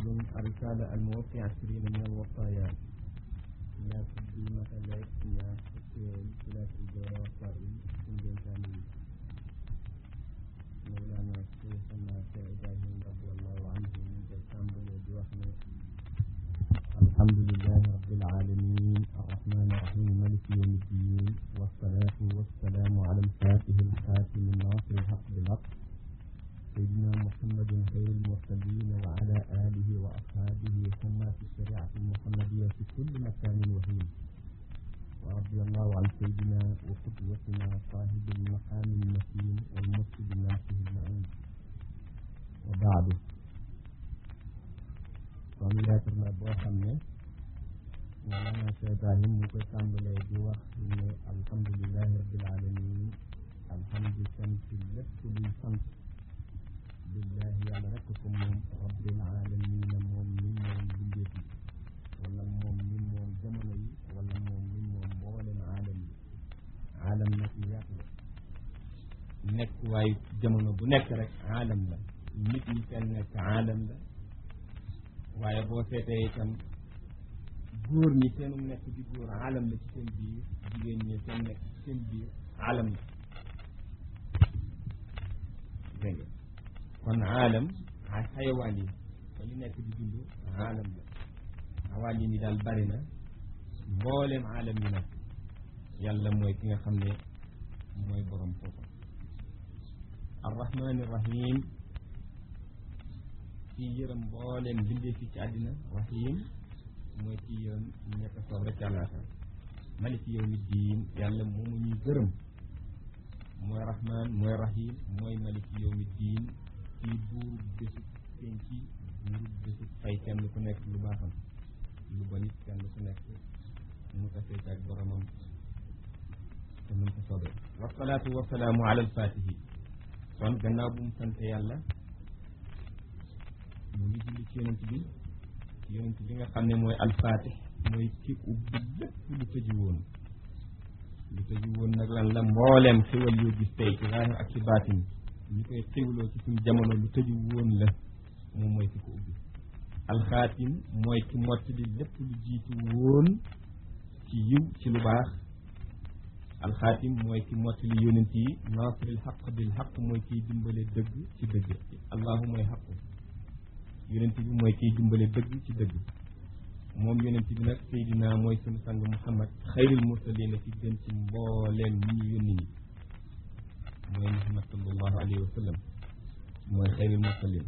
فصل الرسالة الموفي عشرين من الوصايا لا تقديمة لك يا حسين لا تجارة وصائل من جنتاني مولانا شيخنا إبراهيم رضي الله عنه من جنتان بوحنا الحمد لله رب العالمين الرحمن الرحيم مالك يوم الدين والصلاة والسلام على الفاتح الخاتم الناصر الحق بالحق سيدنا محمد خير المرسلين وعلى آله وأصحابه ثم في الشريعة المحمدية في كل مكان وهين ورضي الله عن سيدنا وقدوتنا صاحب المقام المتين والمرشد الناصر المعين وبعد kon lettre la boo xam ne Mawlana Cheikh Ibrahim mu koy tàmbalee di wax ne alhamdulilahi rabbil alamin alhamdu sant lépp luy sant billahi yàlla rekk ko moom rabbil alamina moom mi moom bindeef yi wala moom mi moom jamono yi wala moom mi moom mboolem aalam yi aalam nag lu yaatu la nekk waaye jamono bu nekk rek aalam la nit ñi seen nekk aalam la waaye boo seetee itam góor ñi seenu nekk di góor aalam la ci seen biir jigéen ñi seen nekk ci seen biir aalam la dégg nga kon aalam ay xayawaan yi fa ñu nekk di dund aalam la awaan yi ni daal bari na mbooleem aalam yi nag yàlla mooy ki nga xam ne mooy borom foofu arrahmaani rahim ci yërëm mbooleem bindee fi ci àddina rahim mooy ci yërëm ñett soob rek ci àllaaxira maliki yawmi diin yàlla moomu ñuy gërëm mooy rahman mooy rahim mooy maliki yawmi diin kii buur bésu penc ci buur bésu fay kenn ku nekk lu baaxam lu bon it kenn ku nekk mu tasee ak boromam te mën ko soobee wasalaatu wasalaamu ala alfatihi kon gannaaw bu mu sante yàlla mu ngi julli ci yonent bi yonent bi nga xam ne mooy alfatih mooy ki ubbi lépp lu tëju woon lu tëju woon nag lan la mbooleem xéwal yoo gis tey ci zaahir ak ci baatin ñu koy xéwloo ci suñu jamono lu tëju woon la moom mooy ki ko ubbi alxaatim mooy ki mottali lépp lu jiitu woon ci yiw ci lu baax alxaatim mooy ki mottali yonent yi naasiril xaq bil xaq mooy kiy dimbale dëgg ci dëgg allahu mooy xaqu yonent bi mooy kiy dimbale dëgg ci dëgg moom yonent bi nag Seydina mooy sunu sang Muhammad xayril mursalina ci gën ci mbooleem ñi ñu yónni ñi mooy Muhammad sallallahu alayhi wa sallam mooy xayril mursalin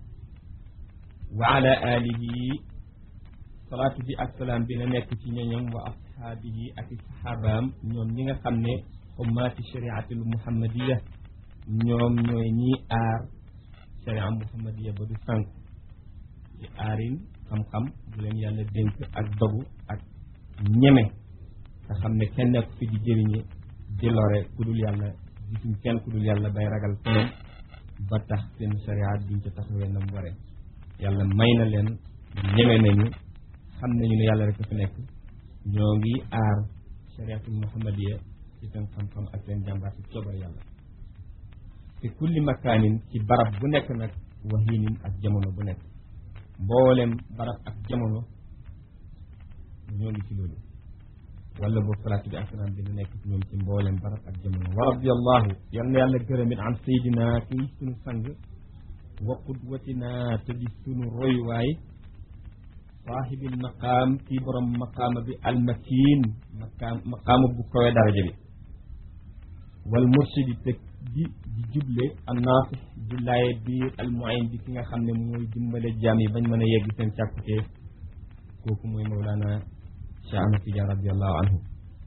wa ala alihi salaatu bi ak salaam bi na nekk ci ñoñom wa ashaabihi ak i saxaabaam ñoom ñi nga xam ne ummaati shariatil muhammadiya ñoom ñooy ñiy aar sharia muhammadiya ba du sànk ci aarin xam-xam bu leen yàlla dénk ak dogu ak ñeme nga xam ne kenn nekk fi di jëriñe di lore ku dul yàlla gisuñ kenn ku dul yàlla bay ragal keneen ba tax seen shariat duñ ca taxawee nam waree yàlla may na leen ñeme nañu xam nañu ne yàlla rek fi nekk ñoo ngi aar shariatul muhammadiya ci seen xam-xam ak seen jàmbaar ci coobar yàlla te kulli makaanin ci barab bu nekk nag waxiinin ak jamono bu nekk mboolem barab ak jamono ñoo ngi ci loolu wala boobu salaatu bi asalaam bi nekk ci ñoom ci mboolem barab ak jamono wa radiallahu yal na yàlla gërëmit an saydina kii sunu sang wa qudwatina te di sunu royuwaay saahibil maqaam kii borom maqaama bi almakin maqaam maqaama bu kawe daraja bi wal murshidi te di di juble annaasix di laaye biir almuin bi ki nga xam ne mooy dimbale jaam yi bañ mën a yegg seen càkkutee kooku mooy mawlaana Cheikh Ahmad Tidiane radiallahu anhu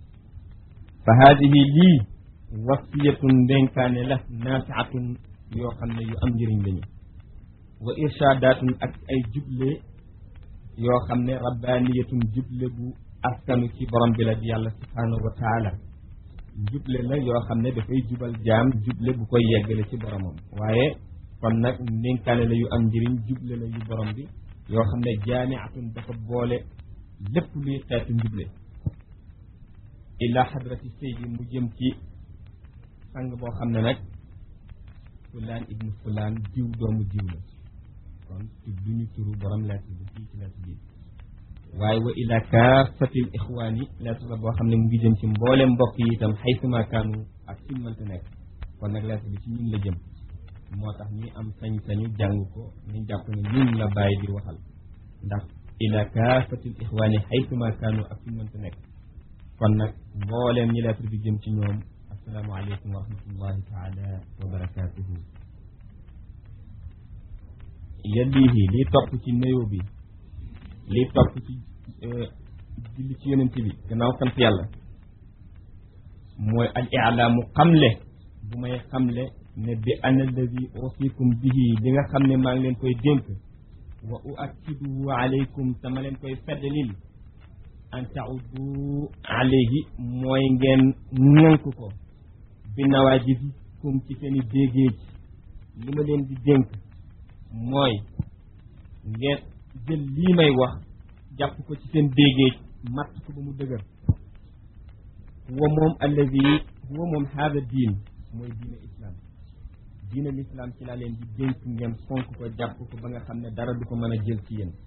fa haadihi lii wasiyatun ndénkaane la naafiatun yoo xam ne yu am njëriñ lañu wa irshaadaatun ak ay juble yoo xam ne rabbaaniyatun juble bu askanu ci borom bi la di yàlla subhaanahu wa taala juble la yoo xam ne dafay jubal jaam juble bu koy yeggale ci boromam waaye kon nag ndénkaane la yu am njëriñ juble la yu borom bi yoo xam ne jaamiatun dafa boole lépp luy xeetu njuble ila xadrati seydi mu jëm ci sang boo xam ne nag fulaan ibnu fulaan diw doomu diw la kon tudduñu turu borom lettre bi fii ci lettre bi waaye wa ila kaafatil ixwaani lettre la boo xam ne mu ngi jëm ci mboolem mbokk yi itam xaysuma kaanu ak fi mu mënta nekk kon nag lettre bi ci ñun la jëm moo tax ñi am sañ-sañu jàng ko ñu jàpp ne ñun la bàyyi di waxal ndax ila kaafatil ixwaani xaysuma kaanu ak fi mu mënta nekk kon nag mbooleem ñi lettre bi jëm ci ñoom assalaamu aleykum wa rahmatullahi taala wa barakatuhu yaddihi lii topp ci néew bi lii topp ci julli ci yonent bi gannaaw sant yàlla mooy al ilaamu xamle bu may xamle ne bi ana alladi usikum bihi li nga xam ne maa ngi leen koy dénk wa uakkiduhu alaykum sama leen koy feddalil an taudu alayhi mooy ngeen ŋënk ko bi nawaajibikum ci seen i déggéej li ma leen di dénk mooy ngeen jël lii may wax jàpp ko ci seen déggéej matt ko ba mu dëgër huwa moom alladi huwa moom haada diin mooy diine islam diine l'islam ci laa leen di dénk ngeen fonk ko jàpp ko ba nga xam ne dara du ko mën a jël ci yéen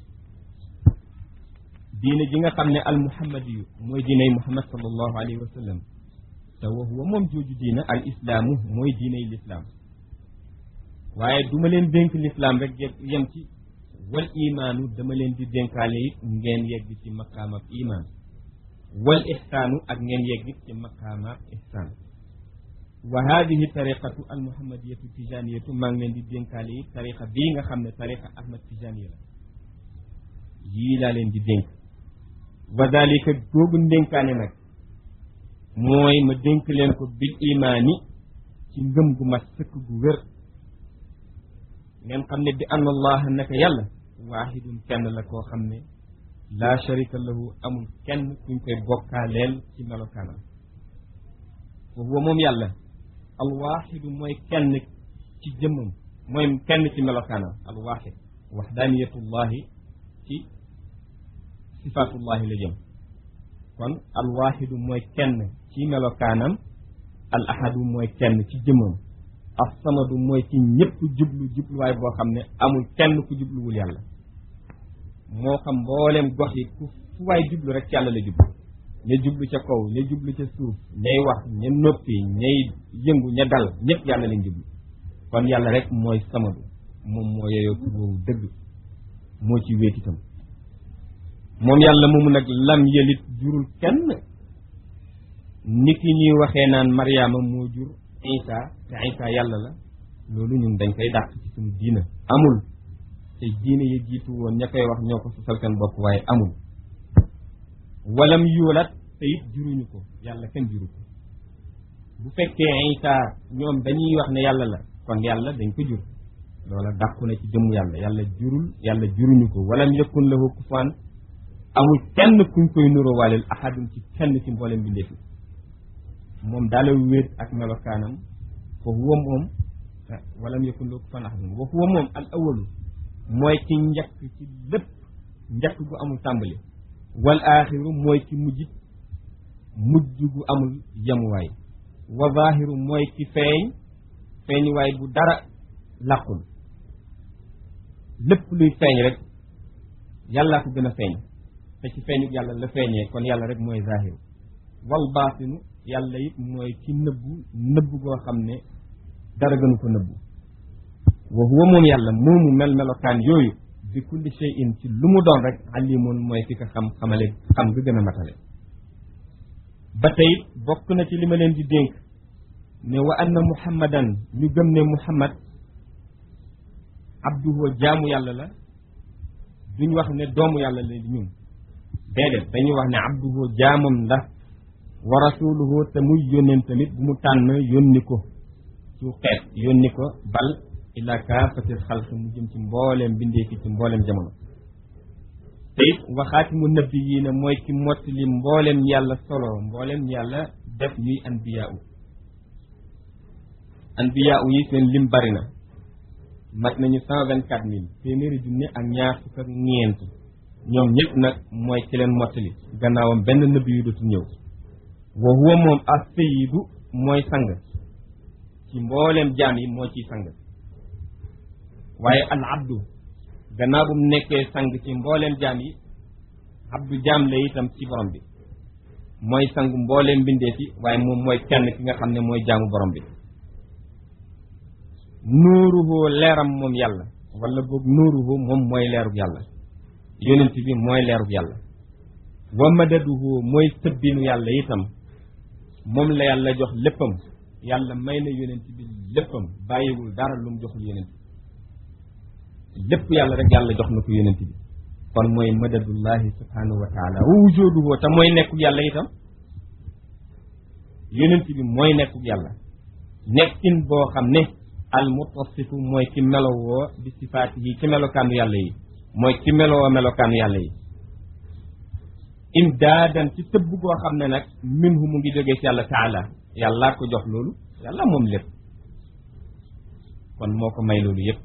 diine ji nga xam ne al muhammadi yu mooy diiney muhammad sallallahu alayhi wa sallam te wa huwa moom jooju diina al islaamu mooy diiney l'islam waaye du ma leen dénk l'islam rek yem ci wal imaanu dama leen di dénkaale it ngeen yegg ci maqaamab imaan wal ixsaanu ak ngeen yegg it ci maqaamab ixsaan wa hadihi tariqatu al muhammadiyatu tijaniyatu maa ngi leen di dénkaale it tariqa bii nga xam ne tariqa ahmad tijaniya la yii laa leen di dénk wa dalika googu ndénkaane nag mooy ma dénk leen ko bil imaani ci ngëm gu mat sëkk gu wér ngeen xam ne bi anna allaha naka yàlla waahidun kenn la koo xam ne laa sharika lahu amul kenn kuñ koy bokkaaleel ci melokaanam wa huwa moom yàlla alwaaxidu mooy kenn ci jëmmam mooy kenn ci melokaanam alwaaxid waxdaaniyatullahi ci sifaatullahi la jëm kon alwaaxidu mooy kenn ci melokaanam al ahadu mooy kenn ci jëmmam assamadu mooy ci ñëpp jublu jubluwaay boo xam ne amul kenn ku jubluwul yàlla moo xam mbooleem gox yi ku fu waay jublu rek ci yàlla la jublu ña jublu ca kaw ña jublu ca suuf ñay wax ña noppi ñay yëngu ña dal ñëpp yàlla lañ jublu kon yàlla rek mooy samadu moom moo yeyoo tur woowu dëgg moo ci wéet itam moom yàlla moomu nag lam yëlit jurul kenn ni ki ñuy waxee naan Mariama moo jur Isa te Isa yàlla la loolu ñun dañ koy dàq ci suñu diina amul te diine yi jiitu woon ña koy wax ñoo ko sosal seen bopp waaye amul walam yuulat te it juruñu ko yàlla kenn juru ko bu fekkee Isa ñoom dañuy wax ne yàlla la kon yàlla dañ ko jur loola dàqu na ci jëmm yàlla yàlla jurul yàlla juruñu ko walam yakun lahu kufuwan amul kenn kuñ koy nuroo waaleel ahadun ci kenn ci mboolem bindeef yi moom daala wéet ak melokaanam fa huwa moom walam yakun lahu kufuwan ahadun wa huwa moom al awalu mooy ci njëkk ci lépp njëkk gu amul tàmbali wal aaxiru mooy ci mujjit mujj gu amul yemuwaay wa zaahiru mooy ci feeñ feeñuwaay bu dara làqul lépp luy feeñ rek yàllaa ko gën a feeñ te ci feeñu yàlla la feeñee kon yàlla rek mooy zaahiru wal baatinu yàlla it mooy ci nëbbu nëbbu goo xam ne dara gënu ko nëbbu wa huwa moom yàlla moomu mel melokaan yooyu bi kulli shay'in ci lu mu doon rek alimun mooy ki ko xam xamale xam nga gën a matale ba tey bokk na ci li ma leen di dénk ne wa anna muhammadan ñu gëm ne muhammad abduhu jaamu yàlla la duñ wax ne doomu yàlla la ñun déedéet dañuy wax ne abduhu jaamam la wa rasuluhu te muy yónneen tamit bu mu tànn yónni ko ci xeet yónni ko bal ila kaafatil xalq mu jëm ci mbooleem bindee fi ci mbooleem jamono te it waxaatimu nabi yii ne mooy ki mottali mbooleem yàlla solo mbooleem yàlla def ñuy anbiyaa u anbiyaa u yi seen lim bari na mat nañu cent vingt quatre mille téeméeri junne ak ñaar fukk ak ñeent ñoom ñëpp nag mooy ki leen mottali gannaawam benn nabi yu dootul ñëw wa huwa moom as sayidu mooy sang ci mbooleem jaam yi moo ciy sang waaye al abdu gannaaw bu mu nekkee sang ci mbooleem jaam yi abdu jaam la itam ci borom bi mooy sangu mbooleem mbindee fi waaye moom mooy kenn ki nga xam ne mooy jaamu borom bi nuuruhu leeram moom yàlla wala boog nuuruhu moom mooy leerug yàlla yonent bi mooy leerug yàlla wa madaduhu mooy tëbbinu yàlla itam moom la yàlla jox léppam yàlla may na yonent bi léppam bàyyiwul dara lu mu joxul yonent bi lépp yàlla rek yàlla jox na ko yonent bi kon mooy madadullahi subhanahu wa taala wa wujuduhu te mooy nekkug yàlla itam yonent bi mooy nekkug yàlla nekkin boo xam ne al mutasifu mooy ki melowoo bi sifaati yi ci melokaanu yàlla yi mooy ki melowoo melokaanu yàlla yi imdaadan ci tëbb goo xam ne nag minhu mu ngi jógee ci yàlla taala yàllaa ko jox loolu yàlla moom lépp kon moo ko may loolu yépp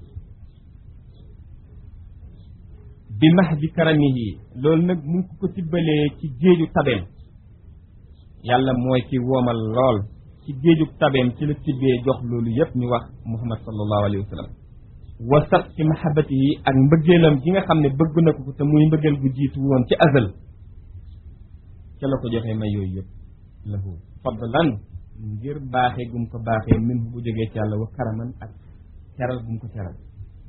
bi max bi karamihi loolu nag mu ngi ko tibbalee ci géeju tabeem yàlla mooy ki woomal lool ci géeju tabeem ci la tibbee jox loolu yépp ñu wax muhammad sallallahu alayhi wa sallam wasat ci mahabati yi ak mbëggeelam gi nga xam ne bëgg na ko te muy mbëggeel gu jiitu woon ci azal ca la ko joxee may yooyu yëpp lahu fadlan ngir baaxee gum ko baaxee min bu jógee ci yàlla wa karaman ak teral gum ko teral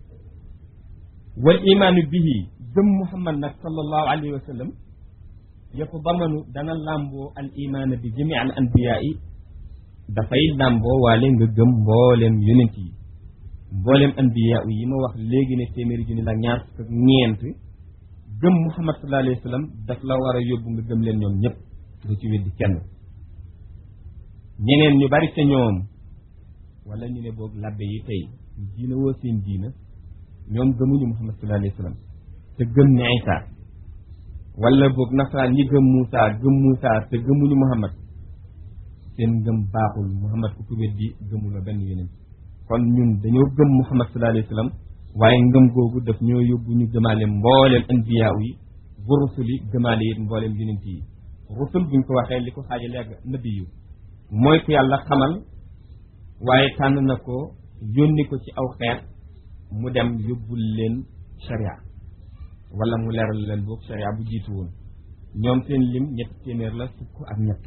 wal imaanu bihi gëm muhammad nag sallallahu alayhi wa sallam yatadamanu dana làmboo al imaana bi jami al anbiyaa yi dafay làmboo waale nga gëm mbooleem yonent yi mbooleem anbiyaa yi ma wax léegi ne téeméeri junni la ñaar fukk ak ñeent gëm muhammad sallallahu alayhi wa sallam daf la war a yóbbu nga gëm leen ñoom ñëpp du ci weddi kenn ñeneen ñu bari ca ñoom wala ñu ne boog labbe yi tey diina woo seen diina ñoom gëmuñu muhammad sallallahu alayhi wa sallam te gëm ne Isa wala boog nasaraan ñi gëm Moussa gëm Moussa te gëmuñu muhammad seen ngëm baaxul muhammad ku ko weddi gëmuloo benn yeneen kon ñun dañoo gëm muhammad sallallahu alayhi wa sallam waaye ngëm googu daf ñoo yóbbu ñu gëmaale mbooleem anbiyaa yi bu rusuli gëmaale it mbooleem yonent yi rusul buñ ko waxee li ko xaaja léegi nabi yu mooy ku yàlla xamal waaye tànn na ko yónni ko ci aw xeet mu dem yóbbul leen sharia wala mu leeral leen boog sharia bu jiitu woon ñoom seen lim ñetti téeméer la fukk ak ñett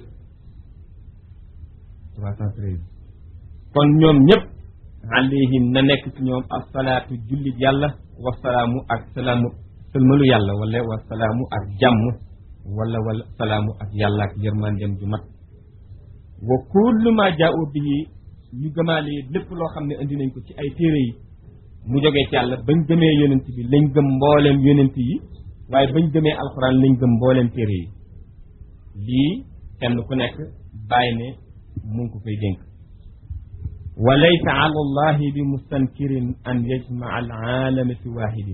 trois cent treize kon ñoom ñëpp alayhim na nekk ci ñoom asalaatu jullit yàlla wasalaamu ak salaamu sëlmalu yàlla wala wasalaamu ak jàmm wala wala salaamu ak yàlla ak yërmandeem ju mat wa kullu ma jaa'u bihi ñu gëmaale lépp loo xam ne indi nañ ko ci ay téere yi mu jógee ci yàlla bañ gëmee yonent bi lañ gëm mbooleem yonent yi waaye bañ gëmee alxuraan lañ gëm mbooleem téere yi lii kenn ku nekk bàyyi ne mu ngi ko koy dénk wa laysa ala allahi bi mustankirin an yajmaa al aalama fi waahidin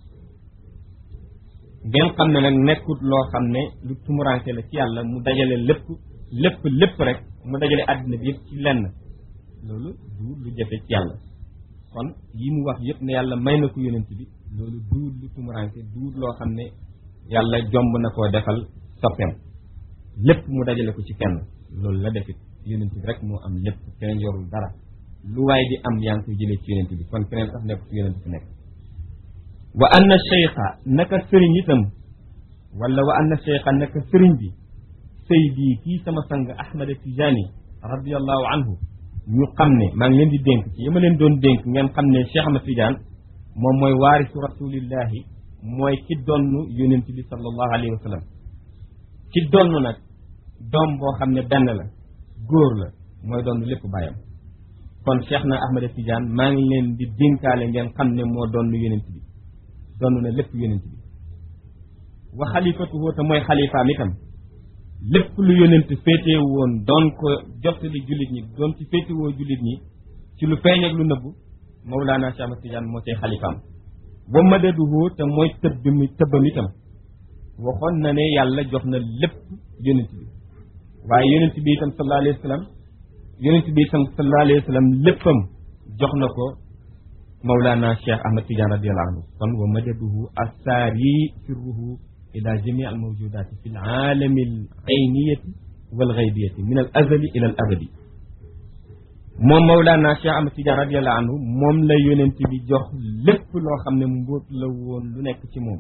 ngeen xam ne nag nekkut loo xam ne lu tumuranke la ci yàlla mu dajale lépp lépp lépp rek mu dajale àddina bi yëpp ci lenn loolu du lu jafe ci yàlla kon yi mu wax yëpp ne yàlla may na ko yonent bi loolu duut lu tumuranke duut loo xam ne yàlla jomb na koo defal soppeem lépp mu dajale ko ci kenn loolu la defit yonent bi rek moo am lépp keneen yorul dara lu waay di am yaa ngi koy jëlee ci yonent bi kon keneen sax nekk ci yonent bi nekk wa anna cheikha naka sëriñ itam wala wa anna cheikha naka sëriñ bi saydi kii sama sang ahmad tijani radiallahu anhu ñu xam ne maa ngi leen di dénk ci yama leen doon dénk ngeen xam ne cheikh ahmad tidiane moom mooy waarisu rasulillahi mooy ki donn yonent bi sallallahu alayhi wa sallam ki donn nag doom boo xam ne benn la góor la mooy doon lépp bàyyam kon cheikh na ahmad tidiane maa ngi leen di dénkaale ngeen xam ne moo doon yonent bi doon na lépp yonent bi wa xalifatuhu te mooy xalifaam itam lépp lu yonent féetee woon doon ko jottali jullit ñi doon ci féetewoo jullit ñi ci lu feeñ ak lu nëbbu Mawlaana Cheikh Ahmad Tidiane moo cay xalifaam wa madaduhu te mooy tëbb mi tëbbam itam waxoon na ne yàlla jox na lépp yonent bi waaye yonent bi itam sallallahu alayhi wa sallam yonent bi itam sallallahu alayhi wa sallam léppam jox na ko Mawlana Cheikh Ahmad Tidiane radiyallahu anhu kon wa madaduhu assaari sirruhu ila jami al mawjudati fi l aalami al ayniyati wal gaybiyati min al azali ila al abadi moom Mawlana Cheikh Ahmad Tidiane radiyallahu anhu moom la yonent bi jox lépp loo xam ne mbóot la woon lu nekk ci moom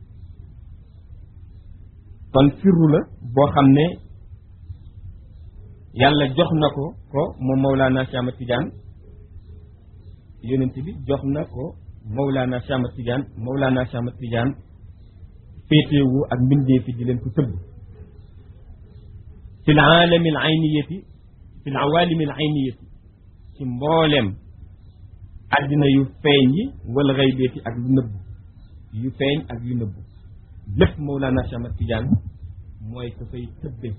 kon sirru la boo xam ne yàlla jox na ko ko moom Mawlana Cheikh Ahmad Tidiane yonent bi jox na ko Mawlana Cheikh Ahmad Tidiane Mawlana Cheikh Ahmad Tidiane féetewu ak mbindee fi di leen ko tëbb fi l aalami al ayniyati fi l awaalimi al ayniyati ci mboolem àddina yu feeñ yi wala xaybeeti ak lu nëbb yu feeñ ak yu nëbb lépp Mawlana Cheikh Ahmad Tidiane mooy ko fay tëbbe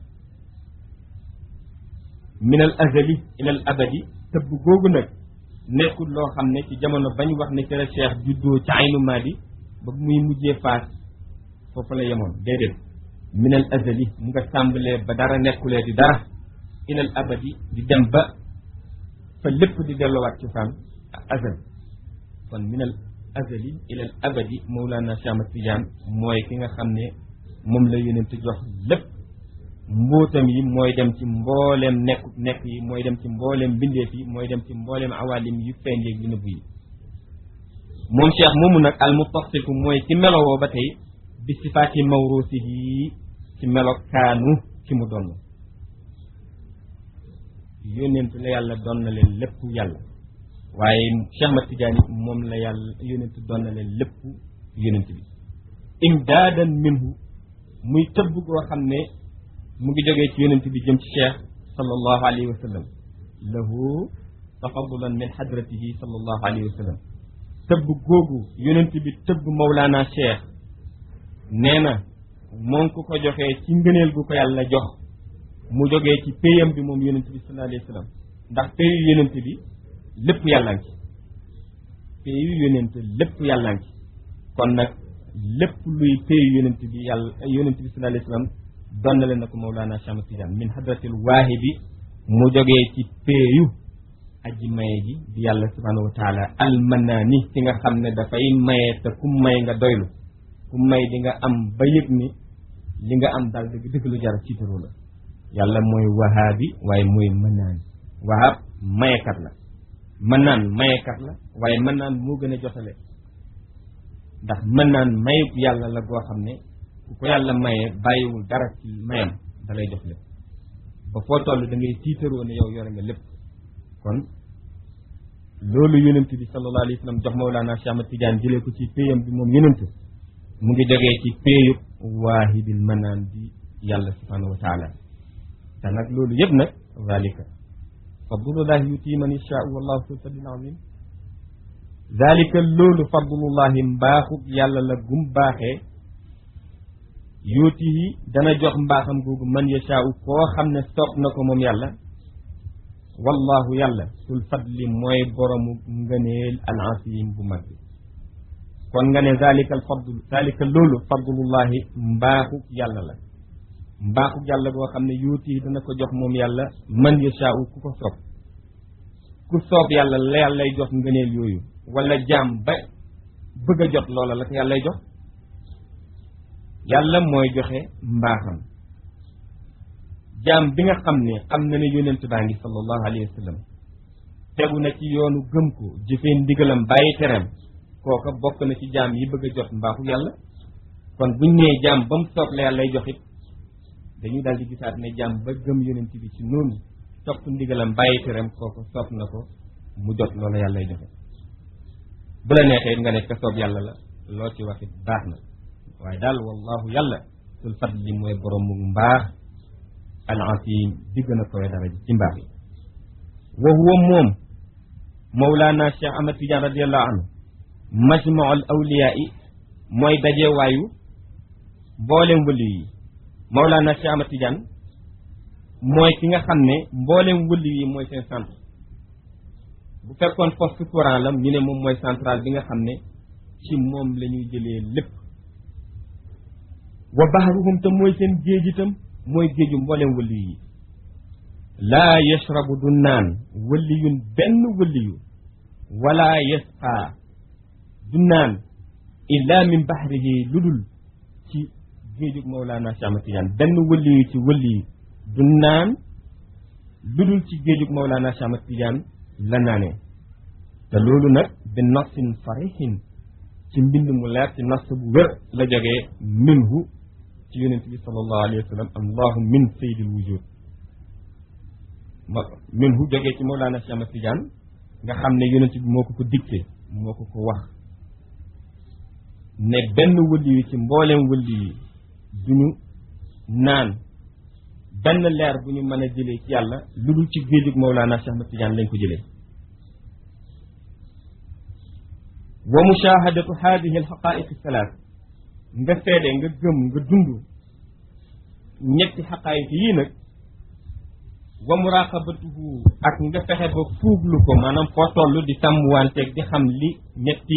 min al azali ila al abadi tëbb googu nag nekkul loo xam ne ci jamono bañ wax ne kër cheikh juddoo ci aynu maadi ba muy mujjee faas foofu la yemoon déedéet min al azali mu nga tàmbalee ba dara nekkulee di dara ila al abadi di dem ba fa lépp di delluwaat ci fan azal kon min al azali ila al abadi Mawlana Cheikh Ahmad Tidiane mooy ki nga xam ne moom la yonent jox lépp mbóotam yi mooy dem ci mbooleem nekk nekk yi mooy dem ci mbooleem bindeef yi mooy dem ci mbooleem awalim yu feeñ yeeg yu nëbb yi moom cheikh moomu nag al muttasifu mooy ci melowoo ba tey bi sifaati mawrusihi ci melokaanu ci mu donn yónent la yàlla doon na leen lépp yàlla waaye Cheikh Ahmad Tidiane moom la yàlla yónent doon na leen lépp yónent bi imdaadan minhu muy tëbb goo xam ne mu ngi jógee ci yonent bi jëm ci cheikh sallallahu alayhi wa sallam lahu tafadulan min hadratihi sallallahu alayhi wa sallam tëbb googu yonent bi tëbb mawlaana cheikh nee na moo ngi ko ko joxee ci ngëneel gu ko yàlla jox mu jógee ci péyam bi moom yonent bi sallallahu alayhi wa sallam ndax péyu yonent bi lépp yàlla ngi péyu yonent lépp yàlla ngi kon nag lépp luy péyu yonent bi yàlla yonent bi sallallahu alayhi wa sallam donnale na ko Mawlana Cheikh Ahmad Tidiane min hadratil waahibi mu jógee ci péeyu aji maye ji di yàlla subhanahu wa taala almanaani ki nga xam ne dafay maye te ku may nga doylu ku may di nga am ba yëg ni li nga am daal dëgg dëgg lu jar ciitaru la yàlla mooy wahaabi waaye mooy mënaan wahaab mayekat la mënaan mayekat la waaye mënaan moo gën a jotale ndax mënaan mayub yàlla la goo xam ne ku ko yàlla maye bàyyiwul dara ci mayam da lay jox lépp ba foo toll da ngay tiitaroo ne yow yore nga lépp kon loolu yonent bi sallallahu alayhi wa sallam jox Mawlana Cheikh Ahmad Tidiane jëlee ko ci péyam bi moom yonent mu ngi jógee ci péyub waahibil manaan bi yàlla subhanahu wa taala te nag loolu yëpp nag zalika fadlullahi yuti man yashaa wallahu sul fadlil azim zalika loolu fadlullahi mbaaxub yàlla la gum baaxee yuutihi dana jox mbaaxam googu man yashaau koo xam ne soob na ko moom yàlla wallahu yàlla sul fadli mooy boromu ngëneel al asim bu mag bi kon nga ne zalika al fadlu zalika loolu fadlullahi mbaaxuk yàlla la mbaaxuk yàlla boo xam ne yuutihi dana ko jox moom yàlla man yashaau ku ko soob ku soob yàlla la yàllay jox ngëneel yooyu wala jaam ba bëgg a jot loola la ko yàllay jox yàlla mooy joxe mbaaxam jaam bi nga xam ne xam na ne yonent baa ngi sallallahu alayhi wa sallam tegu na ci yoonu gëm ko jëfee ndigalam bàyyi tereem kooka bokk na ci jaam yi bëgg a jot mbaaxu yàlla kon buñ nee jaam ba mu soob la yàllay jox it dañuy daal di gisaat ne jaam ba gëm yonent bi ci noonu topp ndigalam bàyyi tereem kooka soob na ko mu jot loola yàllay joxe bu la neexee nga ne ka soob yàlla la loo ci wax it baax na waaye daal wallahu yàlla sul fadli mooy borom mu mbaax al asim di gën a koy daraja ci mbaax yi wa huwa moom mawlaana cheikh ahmad tidiane radiallahu anhu majmau al awliyaa yi mooy dajewaayu mboolem wëli yi mawlaana cheikh ahmad tidiane mooy ki nga xam ne mboolem wëli yi mooy seen centre bu fekkoon poste courant la ñu ne moom mooy central bi nga xam ne ci moom la ñuy jëlee lépp wa bahruhum te mooy seen géej itam mooy géeju mboolem wëli yi laa yashrabu du naan wëliyun benn wëliyu wala yasqaa du naan illa min bahrihi lu dul ci géejug Mawlana Cheikh Ahmad Tidiane benn wëliyu ci wëliyu du naan lu dul ci géejug Mawlana Cheikh Ahmad Tidiane la naanee te loolu nag bi nasin farihin ci mbind mu leer ci nas bu wér la jógee minhu ci yonent bi sallallahu alayhi wa sallam allahu min sayyidil wujud ma minhu jógee ci Mawlana Cheikh Ahmad Tidiane nga xam ne yonent bi moo ko ko dicté moo ko ko wax ne benn wëlli yi ci mbooleem wëlli yi duñu naan benn leer bu ñu mën a jëlee ci yàlla lu dul ci géejug Mawlana Cheikh Ahmad Tidiane lañ ko jëlee wa mushahadatu hadihi alxaqaiq salaat nga seede nga gëm nga dund ñetti xaqaayiq yii nag wa muraqabatuhu ak nga fexe ba fuuglu ko maanaam foo toll di sàmmwanteeg di xam li ñetti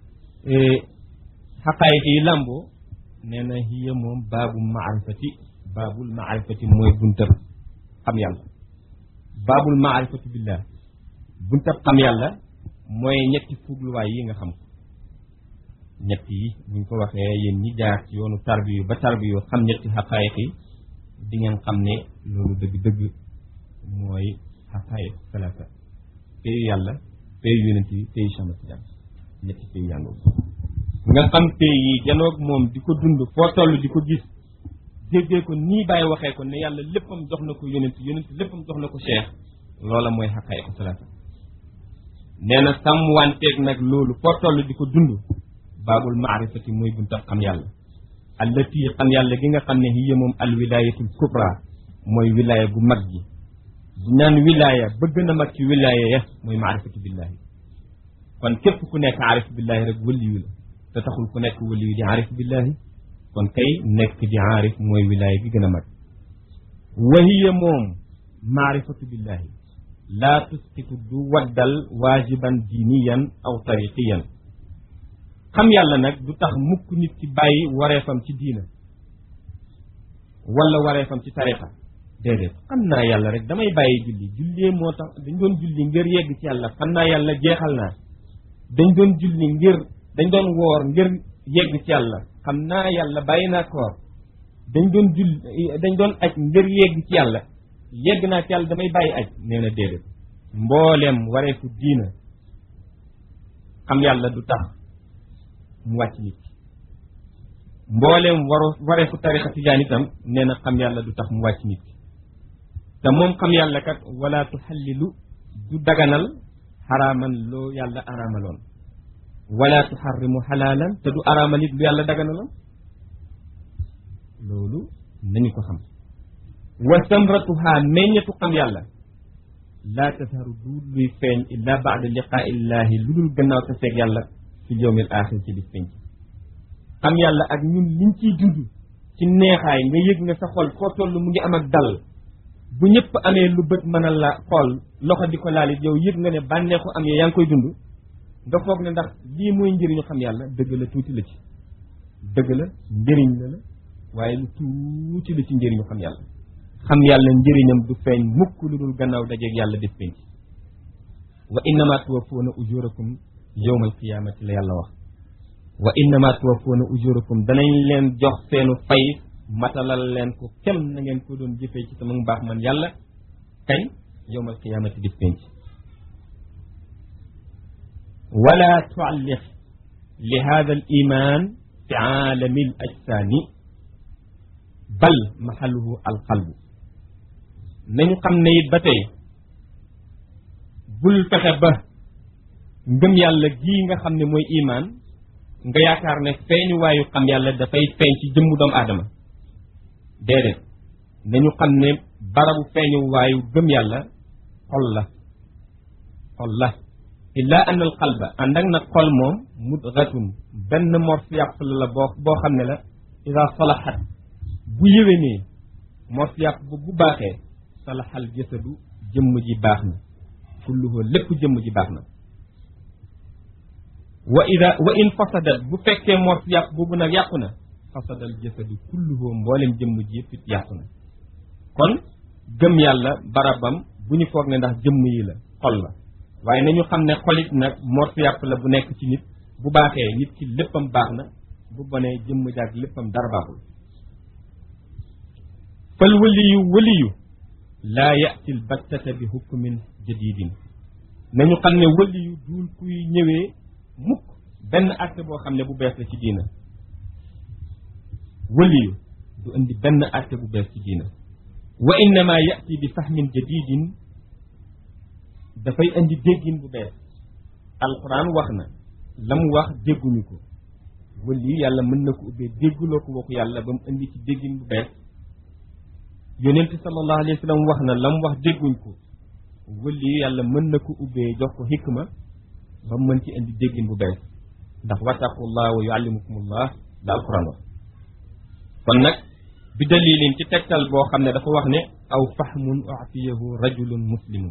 xaqaayiq yi làmboo nee na hiya moom baabu maarifati baabul maarifati mooy buntab xam yàlla baabul maarifati billah buntab xam yàlla mooy ñetti fuugluwaay yi nga xam ko ñett yi buñ ko waxee yéen ñi jaar ci yoonu tarbiyu ba tarbiyu xam ñetti xaqaayiq yi di ngeen xam ne loolu dëgg-dëgg mooy xaqaayiq salaasa payu yàlla payu yonent yi payu Cheikh Ahmad Tidiane ñetti payu yàlla nga xam pay yi janoog moom di ko dund foo toll di ko gis déggee ko nii bàyyi waxee ko ne yàlla léppam jox na ko yonent yonent léppam jox na ko cheikh loola mooy xaqaayiq salaasa nee na sàmmwanteeg nag loolu foo toll di ko dund baabul maarifati mooy buntab xam yàlla allati xam yàlla gi nga xam ne hiya moom al wilayatul kubra mooy wilaya gu mag gi bu naan wilaya bëgg na mag ci wilaya ya mooy maarifatu billahi kon képp ku nekk aarif billahi rek wëliyu la te taxul ku nekk wëliyu di aarif billahi kon kay nekk di aarif mooy wilaya gi gën a mag wa hiya moom maarifatu billahi laa tusqitu du waddal waajiban diiniyan aw tariqiyan xam yàlla nag du tax mukk nit ki bàyyi wareefam ci diina wala wareefam ci tariqa déedéet xam naa yàlla rek damay bàyyi julli jullee moo tax dañ doon julli ngir yegg ci yàlla xam naa yàlla jeexal naa dañ doon julli ngir dañ doon woor ngir yegg ci yàlla xam naa yàlla bàyyi naa koor dañ doon julli dañ doon aj ngir yegg ci yàlla yegg naa ci yàlla damay bàyyi aj nee na déedéet mbooleem wareefu diina xam yàlla du tax mu wàcc nit mbooleem waru wareefu tarixa tijaan itam nee na xam yàlla du tax mu wàcc nit te moom xam yàlla kat wala tuxallilu du daganal xaraaman loo yàlla araamaloon wala tuxarrimu xalaalan te du araamal it lu yàlla daganaloon loolu nañu ko xam wa samratuha meññetu xam yàlla laa tasharu du luy feeñ illa baada liqaa illahi lu dul gannaaw te seeg yàlla fi yowmil axir ci bis penc xam yàlla ak ñun liñ ciy dund ci neexaay nga yëg nga sa xol foo toll mu ngi am ak dal bu ñëpp amee lu bët mën a la xool loxo di ko laalit yow yëg nga ne bànneexu am yaa ngi koy dund nga foog ne ndax lii mooy njëriñu xam yàlla dëgg la tuuti la ci dëgg la njëriñ la la waaye lu tuuti la ci njëriñu xam yàlla xam yàlla njëriñam du feeñ mukk lu dul gannaaw dajeeg yàlla bis penc wa innama tuwaffawna ujurakum yowmal qiyaamati la yàlla wax wa innama tuwaffawna ujurakum danañ leen jox seenu fay matalal leen ko kem na ngeen ko doon jëfee ci sama mbaax man yàlla kañ yowmal qiyaamati bis penc wala tualliq li hada al iman fi aalami al ajsaani bal maxaluhu al qalbu nañu xam ne it ba tey bul fexe ba ngëm yàlla gii nga xam ne mooy imaan nga yaakaar ne feeñu waayu xam yàlla dafay feeñ ci jëmmu doomu aadama déedéet nañu xam ne barabu feeñu waayu gëm yàlla xol la xol la illa an al qalba ànd ak nag xol moom mudgatun benn morf yàpp la la boo boo xam ne la ida salaxat bu yéwénee morf yàpp bu bu baaxee salaxal jasadu jëmm ji baax na kulluhu lépp jëmm ji baax na wa ida wa in fasadat bu fekkee mors yàpp boobu nag yàqu na fasadal jasadu kulluhu mboolem jëmm ji yëpp it yàqu na kon gëm yàlla barabam bu ñu foog ne ndax jëmm yi la xol la waaye nañu xam ne xolit nag mors yàpp la bu nekk ci nit bu baaxee nit ki léppam baax na bu bonee jëmm jaag léppam dara baaxul fal waliyu waliyu laa yati l battata bi hukmin jadidin nañu xam ne wëli yu duul kuy ñëwee mukk benn acte boo xam ne bu bees la ci diina wëli yu du indi benn acte bu bees ci diina wa innama yati bi fahmin jadidin dafay indi déggin bu bees alquran wax na la mu wax dégguñu ko wëli yu yàlla mën na ko ubbee dégguloo ko waxu yàlla ba mu indi ci déggin bu bees yonent sallallahu alayhi wa sallam wax na la mu wax dégguñ ko wëli yu yàlla mën na ko ubbee jox ko xikma ba mu mën ci indi déggin bu bees ndax wattaqullah wa yuallimukumullah la alquran wax kon nag bi dalilin ci tegtal boo xam ne dafa wax ne aw fahmun utiyahu rajulun muslimun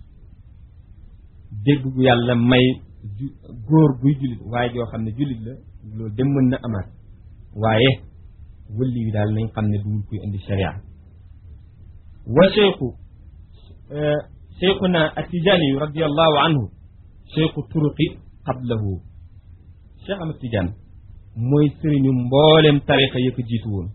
dégg gu yàlla may ju góor guy jullit waaye joo xam ne jullit la loolu dem mën na amaat waaye wëli yu daal nañ xam ne duwul kuy indi sharia wa cheikhu cheikhuna atijani yu radiallahu anhu cheikhu turuqi qablahu cheikh Ahmad Tidiane mooy sëriñu mboolem tarixa yi ko jiitu woon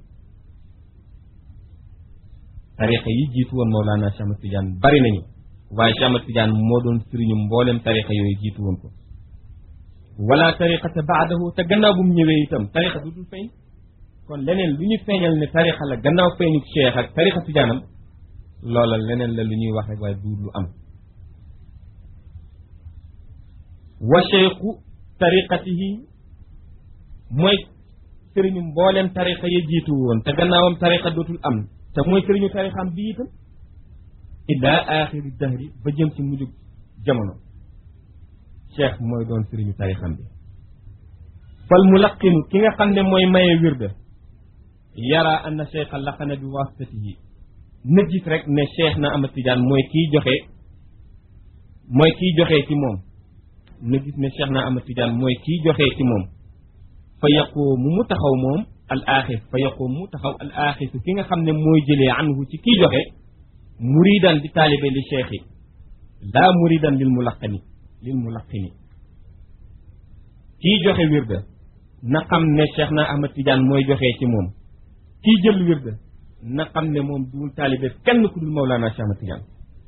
tarixa yi jiitu woon Mawlana Cheikh Ahmad Tidiane bari nañu waaye Cheikh Ahmad Tidiane moo doon sëriñu mboolem tarixa yooyu jiitu woon ko wala tariqata baadahu te gannaaw bu mu ñëwee itam tarixa du dul feeñ kon leneen lu ñu feeñal ne tarixa la gannaaw feeñu cheikh ak tarixa tijaanam loola leneen la lu ñuy wax rek waaye du lu am wa cheikhu tariqatihi mooy sëriñu mbooleem tariqa ya jiitu woon te gannaawam tariqa dootul am te mooy sëriñu tarixam bi itam ila axiri dahri ba jëm ci mujj jamono cheikh mooy doon sëriñu tarixam bi fal mulaqinu ki nga xam ne mooy maye wirda yara anna cheikha laqana bi wasitatihi na gis rek ne cheikh na Ahmad Tidiane mooy kiy joxe mooy kiy joxe ci moom na gis ne cheikh na Ahmad Tidiane mooy kiy joxe ci moom fa yaqoomu mu taxaw moom al axis fa yaqoomu mu taxaw al axisu ki nga xam ne mooy jëlee anhu ci kiy joxe muridan di taalibe li cheikh yi laa muridan lil mulaqani lil mulaqini kiy joxe wirda na xam ne cheikh na Ahmad Tidiane mooy joxe ci moom kiy jël wirda na xam ne moom duul taalibe kenn ku dul Mawlana Cheikh Ahmad Tidiane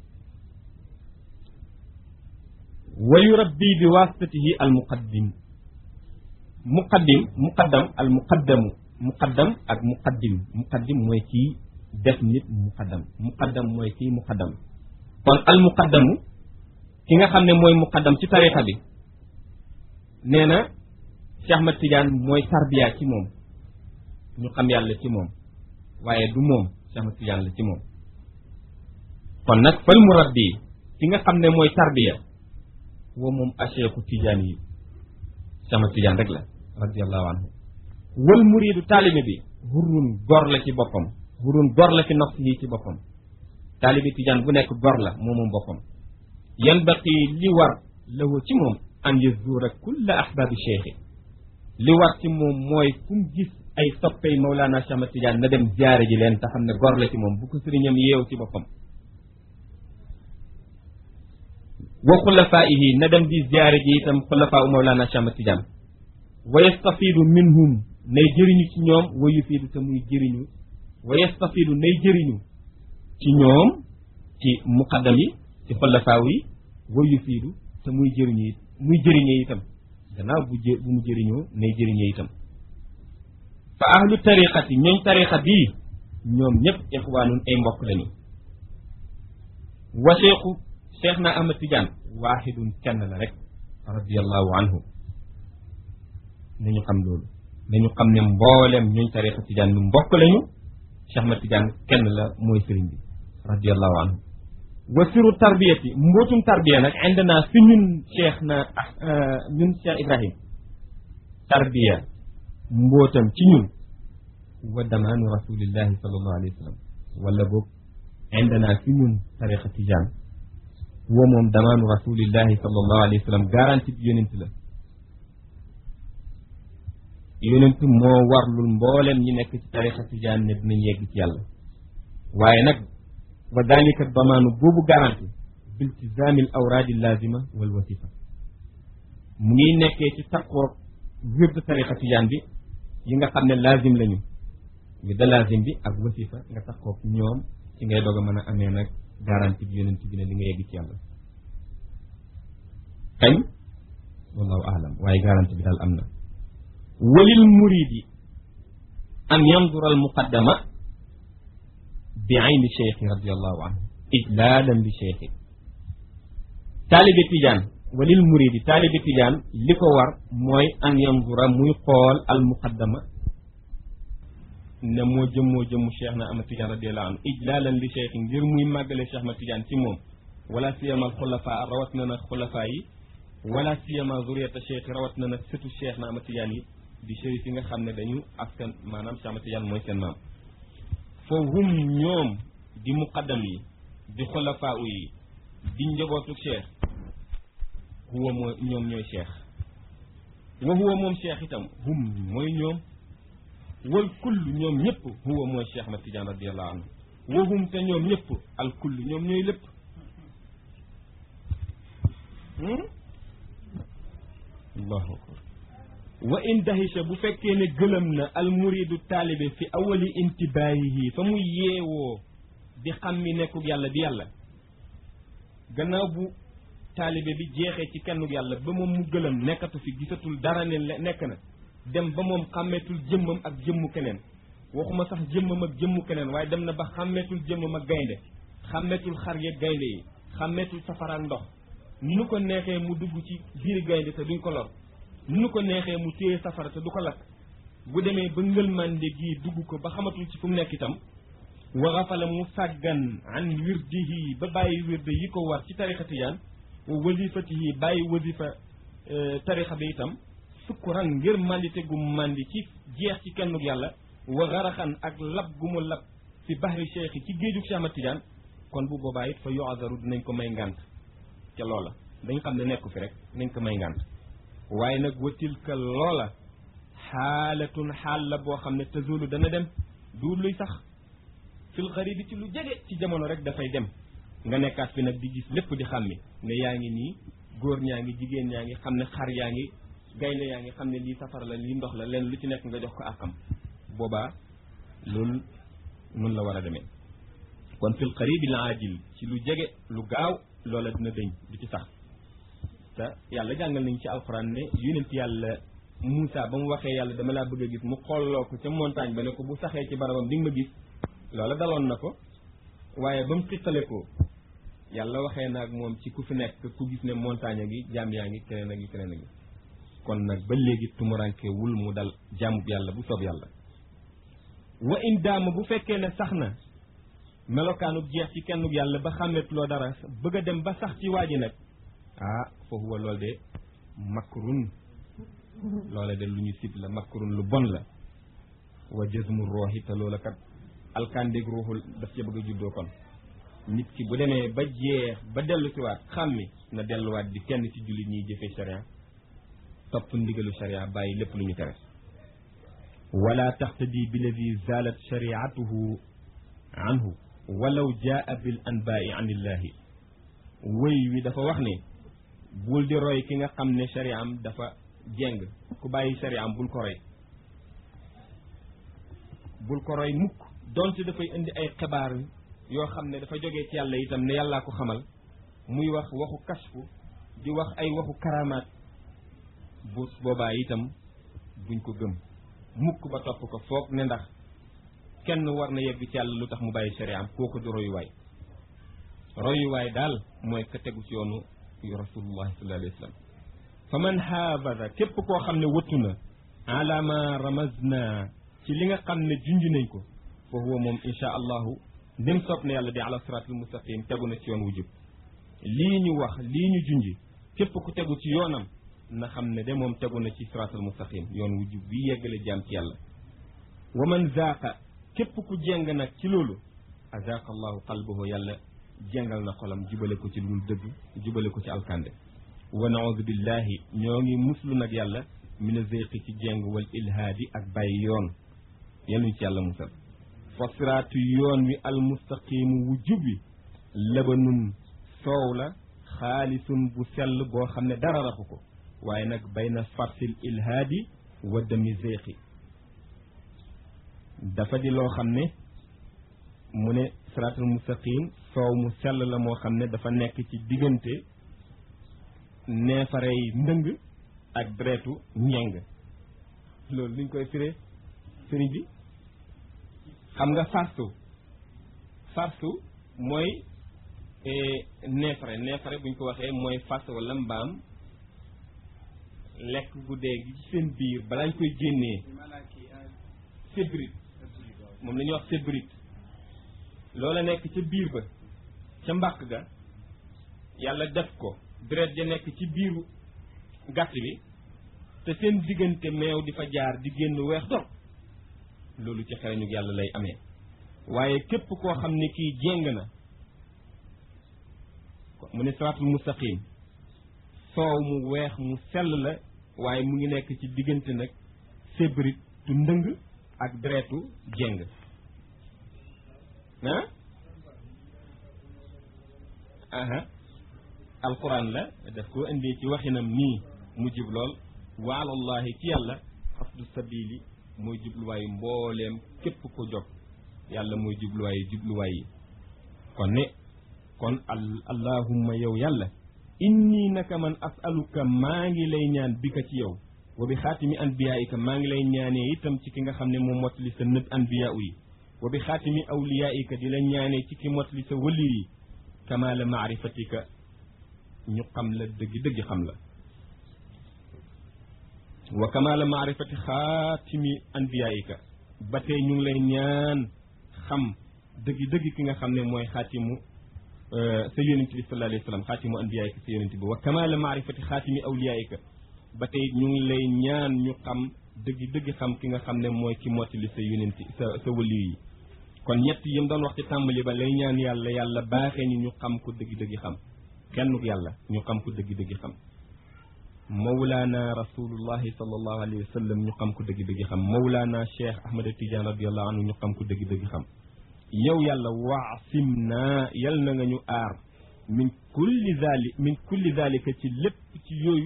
wa yurabbi bi wasitatihi al muqaddim muqaddim muqaddam al muqaddamu muqaddam ak muqaddim muqaddim mooy kii def nit muqaddam muqaddam mooy kii muqaddam kon al muqaddamu ki nga xam ne mooy muqaddam ci tarixa bi nee na Cheikh Ahmad Tidiane mooy tarbiya ci moom ñu xam yàlla ci moom waaye du moom Cheikh Ahmad Tidiane la ci moom kon nag fal murabbi ki nga xam ne mooy tarbiya woo moom acheikhu Tidiane yi Cheikh Ahmad Tidiane rek la radiallahu anhu wal muridu taalibe bi hurrun gor la ci boppam hurrun gor la fi nafsi yi ci boppam taalibe Tidiane bu nekk gor la moo moom boppam yanbaqi li war lahu ci moom an yazura kulla ahbaabi cheikhi li war ci moom mooy fu mu gis ay soppey Mawlana Cheikh Ahmad Tidiane na dem ziyaare ji leen te xam ne gor la ci moom bu ko sëriñam yeew ci boppam wa xulafaihi na dem di ziyaare ji itam xulafaa u Mawlana Cheikh Ahmad Tidiane wa yastafidu minhum nay jëriñu ci ñoom wa yufiidu te muy jëriñu wa yastafidu nay jëriñu ci ñoom ci muqaddam yi ci xulafaaw yi wa yufiidu te muy jëriñu it muy jëriñee itam gannaaw bu jë bu mu jëriñoo nay jëriñee itam fa ahlu tariqati ñooñ tariqa bii ñoom ñëpp ixwaanun ay mbokk lañu wa cheikhu cheikh na Ahmad Tidiane waaxidun kenn la rek radiallahu anhu nañu xam loolu nañu xam ne mboolem ñooñ tariqa Tidiane lu mbokk lañu cheikh Ahmad Tidiane kenn la mooy sëriñ bi radiallahu anhu wa siru tarbiyati mbootum tarbiya nag indana fi ñun cheikh na ñun cheikh Ibrahim tarbiya mbootam ci ñun wa damaanu rasulillahi sallallahu alayhi wa sallam wala boog indana fi ñun tariqa tijaan wa moom damaanu rasulillahi sallallahu alayhi wa sallam garanti bi yonent la yonent moo warlul mboolem ñi nekk ci tariqa tijaan ne dinañ yegg ci yàlla waaye nag wa dalika damaanu boobu garanti biltizaami al awraadi lazima wal wasifa mu ngi nekkee ci taqoo wird tariqa tijaan bi yi nga xam ne lazim lañu wird lazim bi ak wasifa nga taqoo ñoom ci ngay doog a mën a amee nag garanti bi yonent bi ne di nga yegg ci yàlla kañ wallahu alam waaye garanti bi daal am na walil muridi an yandura al muqaddama bi ayni cheikhi radiallahu anhu ijlaalan li cheikhi taalibe tijaan walil muridi taalibe tijaan li ko war mooy an yandura muy xool al muqaddama ne moo jëm moo jëmmu cheikh na ama tijaan radiallahu anhu ijlaalan li cheikhi ngir muy màggale cheikh ma tijaan ci moom wala siyama al xulafa rawat na nag xulafa yi wala siyama zuriyata cheikh rawat na nag sëtu cheikh na ama tijaan yi di chérif yi nga xam ne dañu askan maanaam cheikh ama tijaan mooy seen maam fa hum ñoom di muqaddam yi di xulafaa yi di njabootu cheikh huwa mooy ñoom ñooy cheikh wa huwa moom cheikh itam hum mooy ñoom wal kull ñoom ñëpp huwa mooy cheikh ma tidiane radiallahu anhu wa hum te ñoom ñëpp al kull ñoom ñooy lépp allahu akbar wa in dahisha bu fekkee ne gëlëm na al muridu taalibe fi awali intibaahihi fa muy yeewoo di xam mi nekkug yàlla di yàlla gannaaw bu taalibe bi jeexee ci kennug yàlla ba moom mu gëlëm nekkatu fi gisatul dara ne nekk na dem ba moom xàmmeetul jëmmam ak jëmmu keneen waxuma sax jëmmam ak jëmmu keneen waaye dem na ba xàmmeetul jëmmam ak gaynde xàmmeetul xar yeeg gaynde yi xàmmeetul safara ak ndox nu ko neexee mu dugg ci biir gaynde te duñ ko lor nu ko neexee mu téye safara te du ko lakk bu demee ba ngëlmande gii dugg ko ba xamatul ci fu mu nekk itam wa xafala mu sàggan an wirdihi ba bàyyi wirde yi ko war ci tarixa tijaan wa wasifatihi bàyyi wasifa tarixa bi itam sukkuran ngir mandite gu mandi ci jeex ci kennug yàlla wa xaraxan ak lab gu mu lab fi bahri cheikh ci géejug Cheikh Ahmad Tidiane kon bu boobaa it fa yoazaru dinañ ko may ngànt ca loola dañ xam ne nekku fi rek nañ ko may ngànt waaye nag watilka loola xaalatun xaal la boo xam ne tazulu dana dem du luy sax fil xaribi ci lu jege ci jamono rek dafay dem nga nekkaat fi nag di gis lépp di xàmmi ne yaa ngi nii góor ñaa ngi jigéen ñaa ngi xam ne xar yaa ngi gaynde yaa ngi xam ne lii safara la lii ndox la leen lu ci nekk nga jox ko àqam boobaa loolu noonu la war a demee kon fil xaribi la ajil ci lu jege lu gaaw loola dina dëñ du ci sax te yàlla jàngal nañu ci alxuraan ne yonent yàlla Moussa ba mu waxee yàlla dama laa bëgg a gis mu xolloo ko ca montagne ba ne ko bu saxee ci barabam di nga ma gis loola daloon na ko waaye ba mu xittale ko yàlla waxee naag moom ci ku fi nekk ku gis ne montagne gi jaam yaa ngi keneen ak yi keneen ak yi kon nag ba léegi tumuranke wul mu dal jaamub yàlla bu soob yàlla wa in daama bu fekkee ne sax na melokaanub jeex ci kennub yàlla ba xàmmetuloo dara bëgg a dem ba sax ci waa ji nag ah foofu wa loolu de makrun loola de lu ñu sib la makrun lu bon la wa jësmu rooxi te loola kat alkandéeg ruuxul daf ca bëgg a juddoo kon nit ki bu demee ba jeex ba dellu si waat xàmmi na delluwaat di kenn ci jullit ñiy jëfee sharia topp ndigalu sharia bàyyi lépp lu ñu tere wala taxtadi billadi zalat shariatuhu anhu walaw jaa bil anbaai an illahi wëy wi dafa wax ne bul di roy ki nga xam ne shariam dafa jeng ku bàyyi shariam bul ko roy bul ko roy mukk donte dafay indi ay xibaar yoo xam ne dafa jógee ci yàlla itam ne yàllaa ko xamal muy wax waxu kasfu di wax ay waxu karamaat bu boobaa itam buñ ko gëm mukk ba topp ko foog ne ndax kenn war na yegg ci yàlla lu tax mu bàyyi shariam kooku du royuwaay royuwaay daal mooy ka tegu ci yoonu yu rasulullahi sallallahu alayhi wa sallam fa man haabada képp koo xam ne wëttu na ala ma ramazna ci li nga xam ne junj nañ ko fa huwa moom insha allahu ndem soob na yàlla di ala siratul mustaqim tegu na ci yoon wu jub lii ñu wax lii ñu junj képp ku tegu ci yoonam na xam ne de moom tegu na ci siratul mustaqim yoon wu jub bi yeggale jaam ci yàlla wa man zaaqa képp ku jeng nag ci loolu azaaqa allahu qalbahu yàlla jengal na xolam jubale ko ci lu dul dëgg jubale ko ci alkande wa naudu billahi ñoo ngi muslu nag yàlla mina zeyqi ci jeng wal ilhaadi ak bàyyi yoon yenuñ ci yàlla musal fa siraatu yoon wi almustaqimu wu jub wi labanun soow la xaalisun bu sell boo xam ne dara raxu ko waaye nag bayna farsil ilhaadi wa dami zeyqi dafa di loo xam ne mu ne siraatal mustaqim soow mu sell la moo xam ne dafa nekk ci diggante neefarey ndëng ak deretu ñeng loolu luñ koy firee sëriñ bi xam nga farsu farsu mooy neefare neefare buñ ko waxee mooy fas wala mbaam lekk gu dee gi ci seen biir balaañ koy génnee sébrit moom la ñuy wax sébrit loola nekk ca biir ba ca mbàq ga yàlla def ko deret ja nekk ci biiru gàtt bi te seen diggante meew di fa jaar di génn weex dor loolu ci xereñu yàlla lay amee waaye képp koo xam ne kii jéng na mu ne siraatul mustaqim soow mu weex mu sell la waaye mu ngi nekk ci diggante nag sébrit tu ndëng ak deretu jéng ah aha alquran la daf koo indee ci waxinam nii mu jub lool wa alallahi ci yàlla xasdu sabili mooy jubluwaayu mbooleem képp ko jog yàlla mooy jubluwaayu jubluwaay yi kon ne kon al allahumma yow yàlla inni naka man asaluka maa ngi lay ñaan bi ka ci yow wa bi xaatimi anbiyaika maa ngi lay ñaanee itam ci ki nga xam ne moo mottali sa nëb anbiya yi wa bi xaatimi awliyaika di la ñaanee ci ki mottali sa wëli yi kamaala maarifatika ñu xam la dëgg dëgg xam la wa kamaala maarifati xaatimi anbiyaika ba tey ñu ngi lay ñaan xam dëgg dëgg ki nga xam ne mooy xaatimu sa yonent bi sallallahu alayhi wa sallam xaatimu anbiyaika sa yonent bi wa kamaala maarifati xaatimi awliyaika ba tey ñu ngi lay ñaan ñu xam dëgg dëgg xam ki nga xam ne mooy ki mottali sa yonent sa sa wëli yi kon ñett yi mu doon wax ci tàmbali ba lay ñaan yàlla yàlla baaxee ñu ñu xam ko dëgg dëgg xam kenn yàlla ñu xam ko dëgg dëgg xam mawlaana rasulullahi sallallahu alayhi wa sallam ñu xam ko dëgg dëgg xam mawlaana cheikh ahmad tidiane radiallahu anhu ñu xam ko dëgg dëgg xam yow yàlla waasim naa yal na nga ñu aar min kulli zali min kulli zalika ci lépp ci yooyu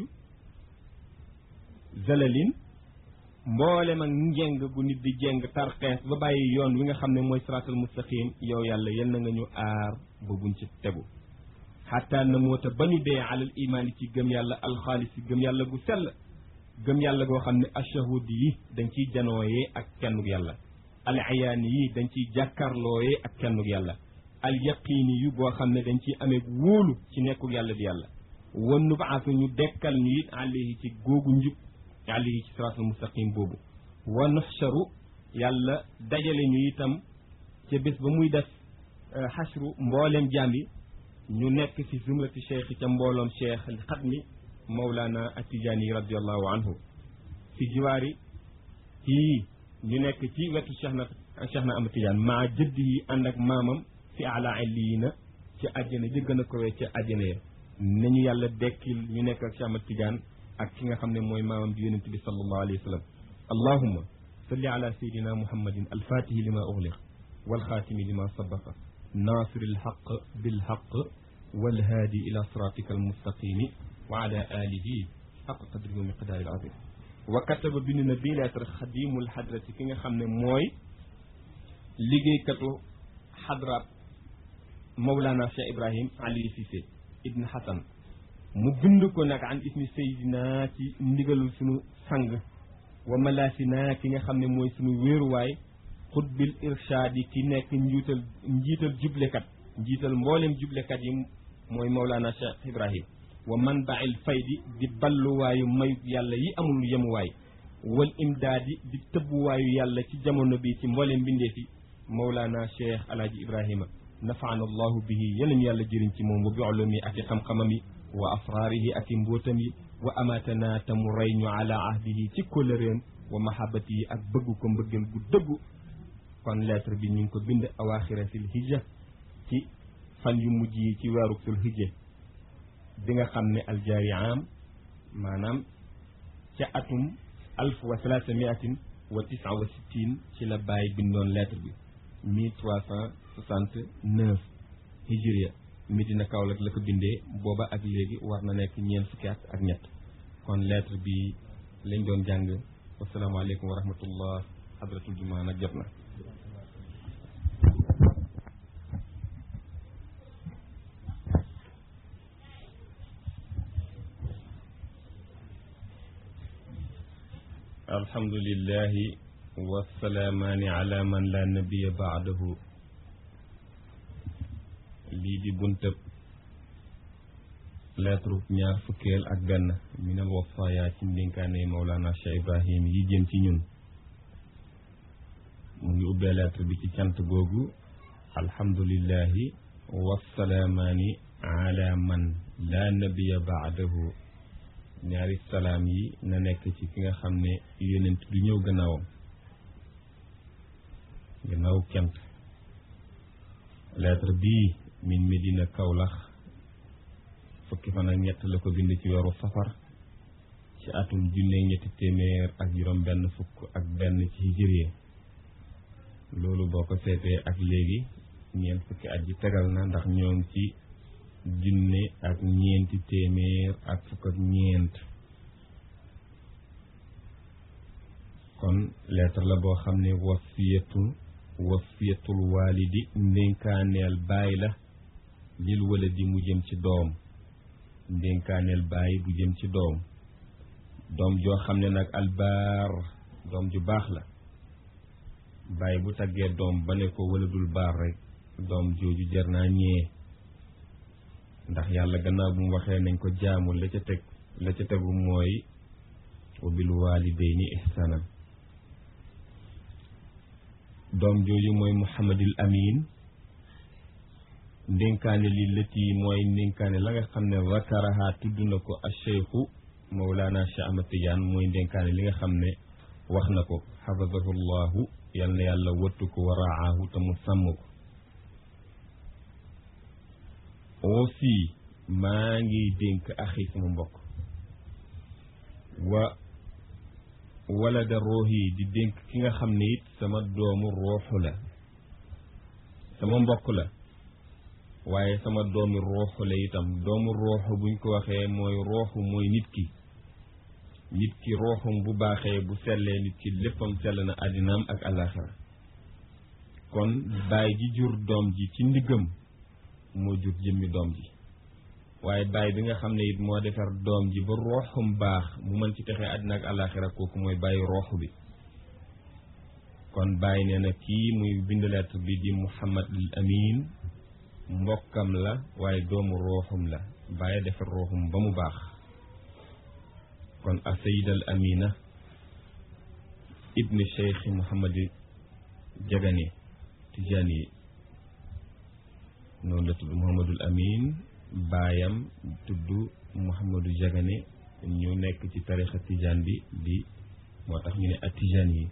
zalalin mboolem ak njeng gu nit di jeng tarxees ba bàyyi yoon wi nga xam ne mooy siraatal mustaqim yow yàlla yal na nga ñu aar ba buñ ci tegu xataa na moota ba ñu dee alal imaan ci gëm yàlla alxaalis yi gëm yàlla gu sell gëm yàlla goo xam ne ashahud yi dañ ciy janooyee ak kennug yàlla al ayaani yi dañ ciy jàkkarlooyee ak kennug yàlla al yaqiini yu boo xam ne dañ ciy amee wóolu ci nekkug yàlla di yàlla wan nu baasa ñu dekkal ñu it alayhi ci googu njub alayhi ci siraatal mustaqim boobu wa nuxcharu yàlla dajale ñu itam ca bés ba muy def xashru mbooleem jaam yi ñu nekk ci zumrati cheikh ca mbooloom cheikh xatmi mawlana atijaani radiallahu anhu fi jiwaari kii ñu nekk ci wetu cheikh na cheikh na ama tijaan maa jëdd yi ànd ak maamam fi ala illiina ci àjjana ji gën a kowee ca àjjana ya nañu yàlla dekkil ñu nekk ak cheikh ama tijaan ak ki nga xam ne mooy maamam di yonent bi sallallahu alayhi wa sallam allahumma salli ala sayidina muhammadin alfatihi lima ughliq walxaatimi lima sabaqa ناصر الحق بالحق والهادي إلى صراطك المستقيم وعلى آله حق قدره ومقدار العظيم وكتب بن نبي لاتر خديم الحضرة كيغا خامن موي ليغي كاتو حضرة مولانا شيخ إبراهيم علي سيسي ابن حسن mu bind ko nag an ismi sayidina ci ndigalul sunu sang wa malasina ki nga xam ne mooy sunu wéeruwaay xutbil irshaadi ki nekk njiital njiital jublekat njiital mboolem jublekat yi mooy Mawlana Cheikh Ibrahim wa manbail faydi di balluwaayu mayu yàlla yi amul yemuwaay wal imdaadi di tëbbuwaayu yàlla ci jamono bi ci mboolem mbindeef yi Mawlana Cheikh Alaaji Ibrahima nafaana allahu bihi yalañu yàlla jëriñ ci moom wa bi ulumi ak i xam-xamam yi wa asraarihi ak i mbóotam yi wa amatana te mu rey ñu ala ahdihi ci kóllëreem wa mahabati yi ak bëgg ko mbëggeel gu dëggu kon lettre bi ñu ngi ko bind awaaxira sil hijja ci fan yu mujj yi ci weeru sul hijja bi nga xam ne aljaari am maanaam ca atum alf wa salaasa miatin wa tisa wa sittin ci la bàyyi bindoon lettre bi mille trois cent soixante neuf hijriya Medina Kaolack la ko bindee booba ak léegi war na nekk ñeent fukki at ak ñett kon lettre bi lañ doon jàng wasalaamaaleykum wa rahmatullah hadratul jumaa nag jot na alhamdulillahi wasalaamaani ala man la nabiya baadahu lii di buntëb lettre ñaar fukkeel ak benn minal wafaaya ci ndénkaane Mawlana Cheikh Ibrahim yi jëm ci ñun mu ngi ubbee lettre bi ci cant googu alhamdulillahi wasalaamaani ala man la nabiya baadahu ñaari salaam yi na nekk ci ki nga xam ne yonent du ñëw gannaawam gannaaw cant lettre bii min Medina Kawlax fukki fan ak ñett la ko bind ci weeru safar ci atum junne ñetti téeméer ak juróom benn fukk ak benn ci hijriye loolu boo ko seetee ak léegi ñeent fukki at ji tegal na ndax ñoo ngi ci junne ak ñeenti téeméer ak fukk ak ñeent kon lettre la boo xam ne wasiyatu wasiyatul walidi ndénkaaneel baay la lil waladi mu jëm ci doom ndénkaaneel baay bu jëm ci doom doom joo xam ne nag albaar doom ju baax la baay bu taggee doom ba ne ko waladul baar rek doom jooju jar naa ñee ndax yàlla gannaaw bu mu waxee nañ ko jaamu la ca teg la ca tegu mooy wa bil walidayni ihsanan doom jooju mooy muhammadil amin ndénkaane li lëti mooy ndénkaane la nga xam ne zakaraha tudd na ko a cheikhu mawlana cheikh ahmad tidiane mooy ndénkaane li nga xam ne wax na ko xafadahu llahu yal na yàlla wattu ko wa raahu te mu sàmm ko aussi maa ngi dénk axi sama mbokk wa wala da roox yi di dénk ki nga xam ne it sama doomu rooxu la sama mbokk la waaye sama doomi rooxu la itam doomu rooxu buñ ko waxee mooy rooxu mooy nit ki nit ki rooxum bu baaxee bu sellee nit ki léppam sell na àddinaam ak àllaaxira kon baay ji jur doom ji ci ndiggam moo jur jëmmi doom ji waaye baay bi nga xam ne it moo defar doom ji ba rooxum baax mu mën ci texee àddina ak àllaaxira kooku mooy bàyyi rooxu bi kon bàyyi nee na kii muy bind lettre bi di Muhammad al Amin mbokkam la waaye doomu rooxum la bàyyi defar rooxum ba mu baax kon a sayid al amina ibni cheikh Muhammad Jagane Tijani yi noonu la tudd Muhammadul Amin baayam tudd Mouhamadou Jagane ñu nekk ci tarixa tijaan bi di moo tax ñu ne ak tijaan yi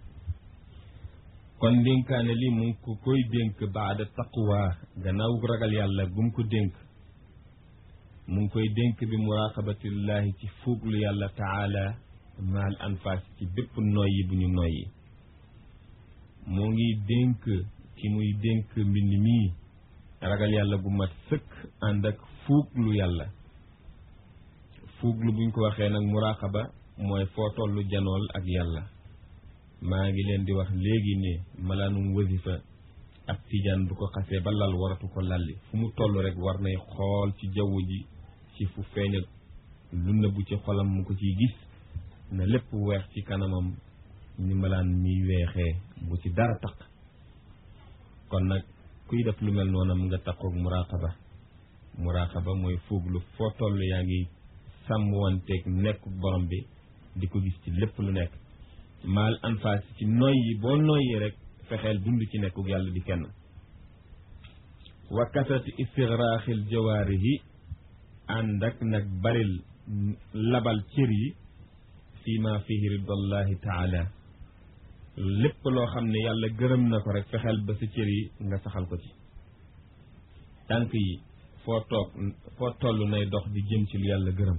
kon dénkaane li mu ngi ko koy dénk baada taqwa gannaaw ragal yàlla gum ko dénk mu ngi koy dénk bi muraqabatillahi ci fuuglu yàlla taala maal anfaas ci bépp noyyi bu ñu noyyi moo ngi dénk ki muy dénk mbind mii ragal yàlla gu mat sëkk ànd ak fuuglu yàlla fuuglu buñ ko waxee nag muraqaba mooy foo tollu janool ak yàlla maa ngi leen di wax léegi ne malaanum wasifa ak tijaan bu ko xasee ba lal waratu ko lalli fu mu toll rek war nay xool ci jaww ji ci fu feeñal lu nëbbu ci xolam mu ko ciy gis na lépp weex ci kanamam ni malaan miy weexee bu ci dara taq kon nag kuy def lu mel noonam nga takkoog muraqaba muraqaba mooy fuuglu foo toll yaa ngi sàmmwanteeg nekk borom bi di ko gis ci lépp lu nekk maal anfaas ci noyyi boo noyyi rek fexeel dund ci nekkug yàlla di kenn wa kasati istigraaxil jawaarihi ànd ak nag baril labal cër yi fii ma fihi ridallahi taala lépp loo xam ne yàlla gërëm na ko rek fexeel ba sa cër yi nga saxal ko ci tànk yi foo toog foo toll nay dox di jëm ci lu yàlla gërëm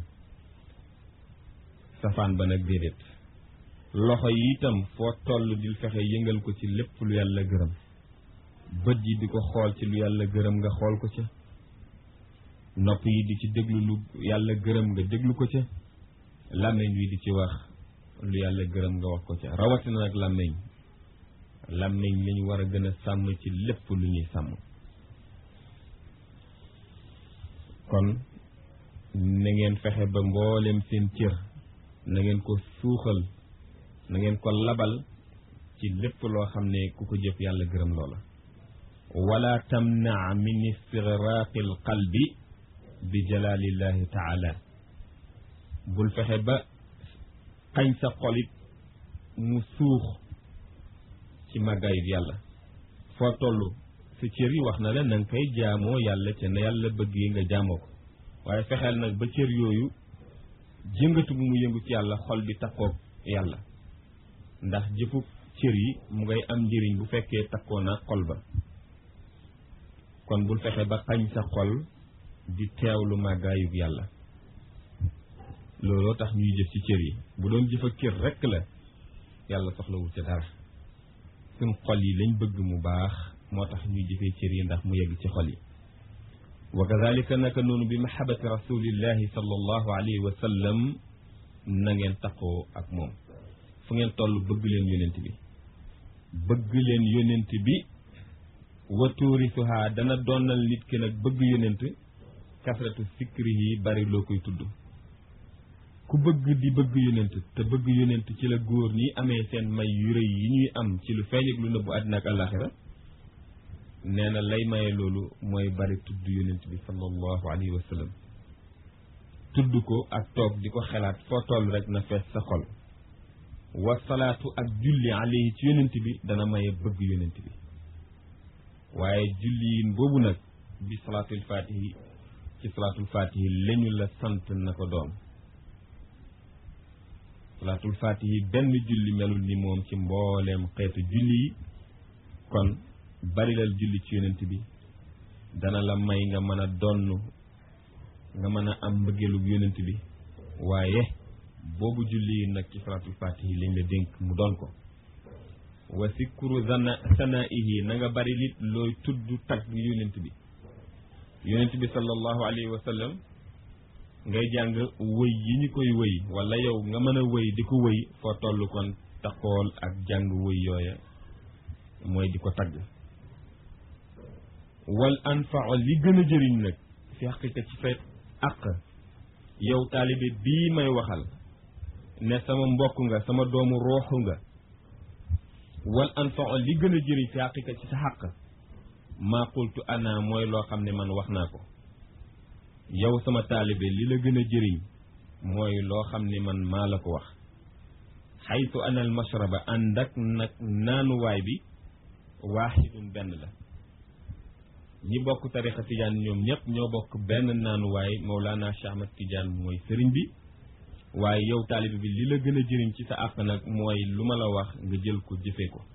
safaan ba nag déedéet loxo yi itam foo toll di fexe yëngal ko ci lépp lu yàlla gërëm bët yi di ko xool ci lu yàlla gërëm nga xool ko ca nopp yi di ci déglu lu yàlla gërëm nga déglu ko ca làmmiñ wi di ci wax lu yàlla gërëm nga wax ko ca rawatina nag làmmiñ làmmiñ lañu war a gën a sàmm ci lépp lu ñuy sàmm kon na ngeen fexe ba mboolem seen cër na ngeen ko suuxal na ngeen ko labal ci lépp loo xam ne ku ko jëf yàlla gërëm loola wala tamnaa min istigraaqi al qalbi bi jalalillahi taala bul fexe ba xañ sa xolit mu suux ci màggaayut yàlla foo toll sa cër yi wax na la na nga koy jaamoo yàlla ca na yàlla bëggee nga jaamoo ko waaye fexeel nag ba cër yooyu jëngatu bu mu yëngu ci yàlla xol bi takkoog yàlla ndax jëfu cër yi mu ngay am njëriñ bu fekkee takkoo na xol ba kon bul fexe ba xañ sa xol di teewlu màggaayug yàlla looloo tax ñuy jëf ci cër yi bu doon jëf ak cër rekk la yàlla soxlawul ca dara suñ xol yi lañ bëgg mu baax moo tax ñuy jëfee cër yi ndax mu yegg ci xol yi wa kadalika naka noonu bi mahabati rasulillahi sallallahu alayhi wa sallam na ngeen taqoo ak moom fu ngeen toll bëgg leen yonent bi bëgg leen yonent bi wa tuurisuha dana doonal nit ki nag bëgg yonent kasratu sikrihi bari loo koy tudd ku bëgg di bëgg yonent te bëgg yonent ci la góor ñi amee seen may yu rëy yi ñuy am ci lu feeñ ak lu nëbbu àddina ak àllaaxira nee na lay maye loolu mooy bari tudd yonent bi sallallahu alayhi wa sallam tudd ko ak toog di ko xelaat foo toll rek na fees sa xol wa salaatu ak julli alayhi ci yonent bi dana maye bëgg yonent bi waaye julliin boobu nag bi salaatul faatihi ci salaatul faatihi lañu la sant na ko doon salaatul faatihi benn julli melul ni moom ci mbooleem xeetu julli yi kon barilal julli ci yonent bi dana la may nga mën a donn nga mën a am mbëggeelug yonent bi waaye boobu julli yi nag ci salaatul faatihi lañ la dénk mu doon ko wa sikru zana sanaihi na nga bari lit looy tudd tagg yonent bi yonent bi sallallahu alayhi wa sallam ngay jàng wëy yi ñu koy wëy wala yow nga mën a wëy di ko wëy foo toll kon taxool ak jàng wëy yooya mooy di ko tagg wal anfao li gën a jëriñ nag fi xaqiqa ci sa àq yow taalibe bii may waxal ne sama mbokk nga sama doomu rooxu nga wal anfao li gën a jëriñ fi xaqiqa ci sa xàq maa qultu ana mooy loo xam ne man wax naa ko yow sama taalibe li la gën a jëriñ mooy loo xam ne man maa la ko wax xaytu ana al mashraba ànd ak nag naanuwaay bi waaxidun benn la ñi bokk tarixa tijaan ñoom ñëpp ñoo bokk benn naanuwaay Mawlana Cheikh Ahmad Tidiane mooy sëriñ bi waaye yow taalibe bi li la gën a jëriñ ci sa àq nag mooy lu ma la wax nga jël ko jëfee ko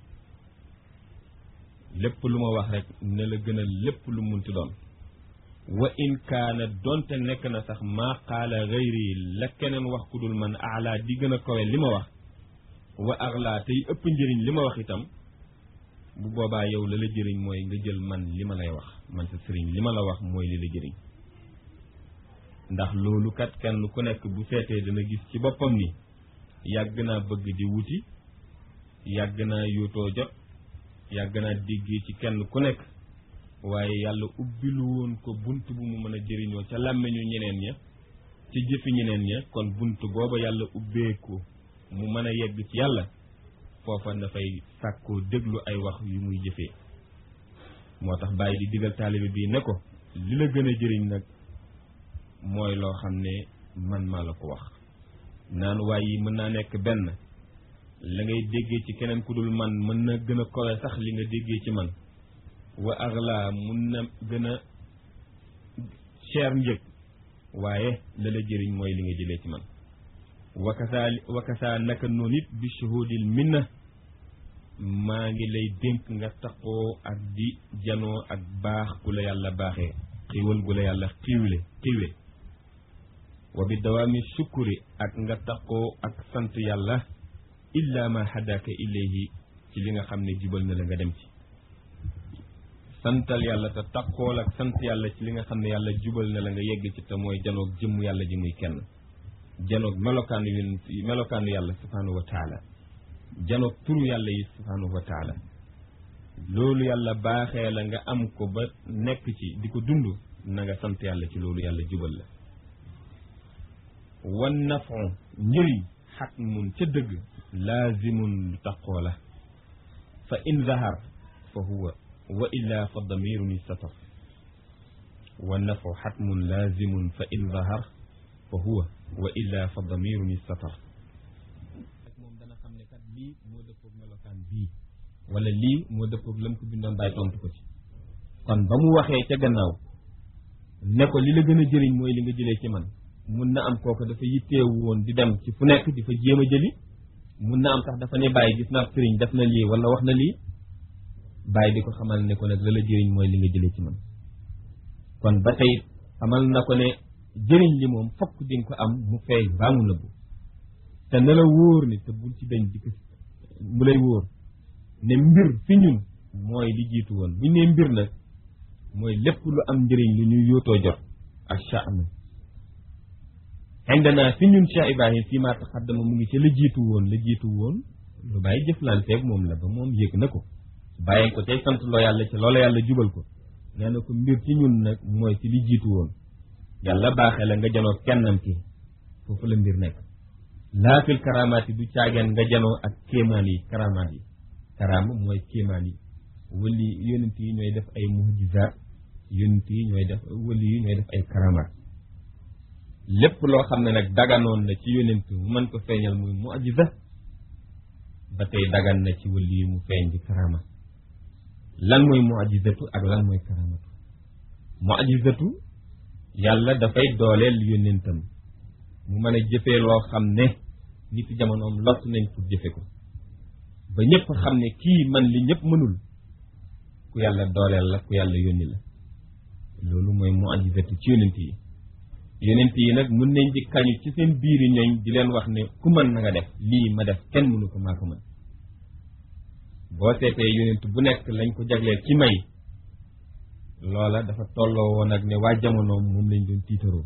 lépp lu ma wax rek ne la gën a lépp lu munti doon wa in kaana donte nekk na sax maa qaala gayri la keneen wax ku dul man ala di gën a kawe li ma wax wa axlaa tey ëpp njëriñ li ma wax itam bu boobaa yow la la jëriñ mooy nga jël man li ma lay wax man sa sëriñ li ma la wax mooy li la jëriñ ndax loolu kat kenn ku nekk bu seetee dana gis ci boppam ni yàgg naa bëgg di wuti yàgg naa yootoo jot yàgg naa déggee ci kenn ku nekk waaye yàlla ubbilu woon ko bunt bu mu mën a jëriñoo ca làmmiñu ñeneen ña ci jëfi ñeneen ña kon bunt booba yàlla ubbeeku mu mën a yegg ci yàlla foofa dafay sàkkoo déglu ay wax yu muy jëfee moo tax bàyyi di digal taalibe bii ne ko li la gën a jëriñ nag mooy loo xam ne man maa la ko wax naan waay yi mën naa nekk benn la ngay déggee ci keneen ku dul man mën na gën a kowe sax li nga déggee ci man wa axla mun na gën a cher njëg waaye la la jëriñ mooy li nga jëlee ci man wakasaa wakasaa naka noonu it bi shuhudil minna maa ngi lay dénk nga taqoo ak di janoo ak baax gu la yàlla baaxee xiiwal gu la yàlla xiiwle xiiwe wa bi dawaami sukkuri ak nga taqoo ak sant yàlla illa ma hadaka ilayhi ci li nga xam ne jubal na la nga dem ci santal yàlla te taqool ak sant yàlla ci li nga xam ne yàlla jubal na la nga yegg ci te mooy janoog jëmm yàlla ji muy kenn janoog melokaanu yu melokaanu yàlla subhanahu wa taala janoog turu yàlla yi subhanahu wa taala loolu yàlla baaxee la nga am ko ba nekk ci di ko dund na nga sant yàlla ci loolu yàlla jubal la wan nafon njëriñ xatmun ca dëgg laazimun lu taqoo la fa in zahar fa huwa wa illa fa damirun istatar wa nafu xatmun laazimun fa in zahar fa huwa wa illa fa damirun istatar moom dana xam ne kat lii moo dëppoog melokaan bii wala lii moo dëppoog lam ko bindoon bàyyi tontu ko ci kon ba mu waxee ca gannaaw ne ko li la gën a jëriñ mooy li nga jëlee ci man mun na am kooku dafa yitteewu woon di dem ci fu nekk di fa jéem a jëli mun na am sax dafa ne bàyyi gis naa sëriñ def na lii wala wax na lii bàyyi di ko xamal ne ko nag la la jëriñ mooy li nga jëlee ci man kon ba tey xamal na ko ne jëriñ li moom fokk di nga ko am mu feeñ baa mu nëbbu te na la wóor ni te bul ci dañ di ko mu lay wóor ne mbir fi ñun mooy li jiitu woon buñ ne mbir nag mooy lépp lu am njëriñ lu ñuy yóotoo jot ak sha'nu indana fi ñun Cheikh Ibrahim fii maa taxaddama mu ngi ci la jiitu woon la jiitu woon lu bàyyi jëflanteeg moom la ba moom yëg na ko bàyyi ko tey sant loo yàlla ci loola yàlla jubal ko nee na ko mbir ci ñun nag mooy ci li jiitu woon yàlla baaxee la nga janoo kennam ki foofu la mbir nekk laafil karamaat yi du caageen nga janoo ak kéemaan yi karamaat yi karaama mooy kéemaan yi wali yonent yi ñooy def ay mujizaat yonent yi ñooy def wali yi ñooy def ay karamaat lépp loo xam ne nag daganoon na ci yonent mu mën ko feeñal muy mujiza ba tey dagan na ci wali yi mu feeñ di karama lan mooy mujizatu ak lan mooy karamatu mujizatu yàlla dafay dooleel yonentam mu mën a jëfee loo xam ne nit jamonoom lott nañ pour jëfe ko ba ñëpp xam ne kii man li ñëpp mënul ku yàlla dooleel la ku yàlla yónni la loolu mooy mujizatu ci yonent yi yonent yi nag mun nañ di kañu ci seen biiri ñooñ di leen wax ne ku mën na nga def lii ma def kenn mënu ko maa ko mën boo seetee yonent bu nekk lañ ko jagleel ci may loola dafa tolloo woon ak ne waa jamonoom moom lañ doon tiitaroo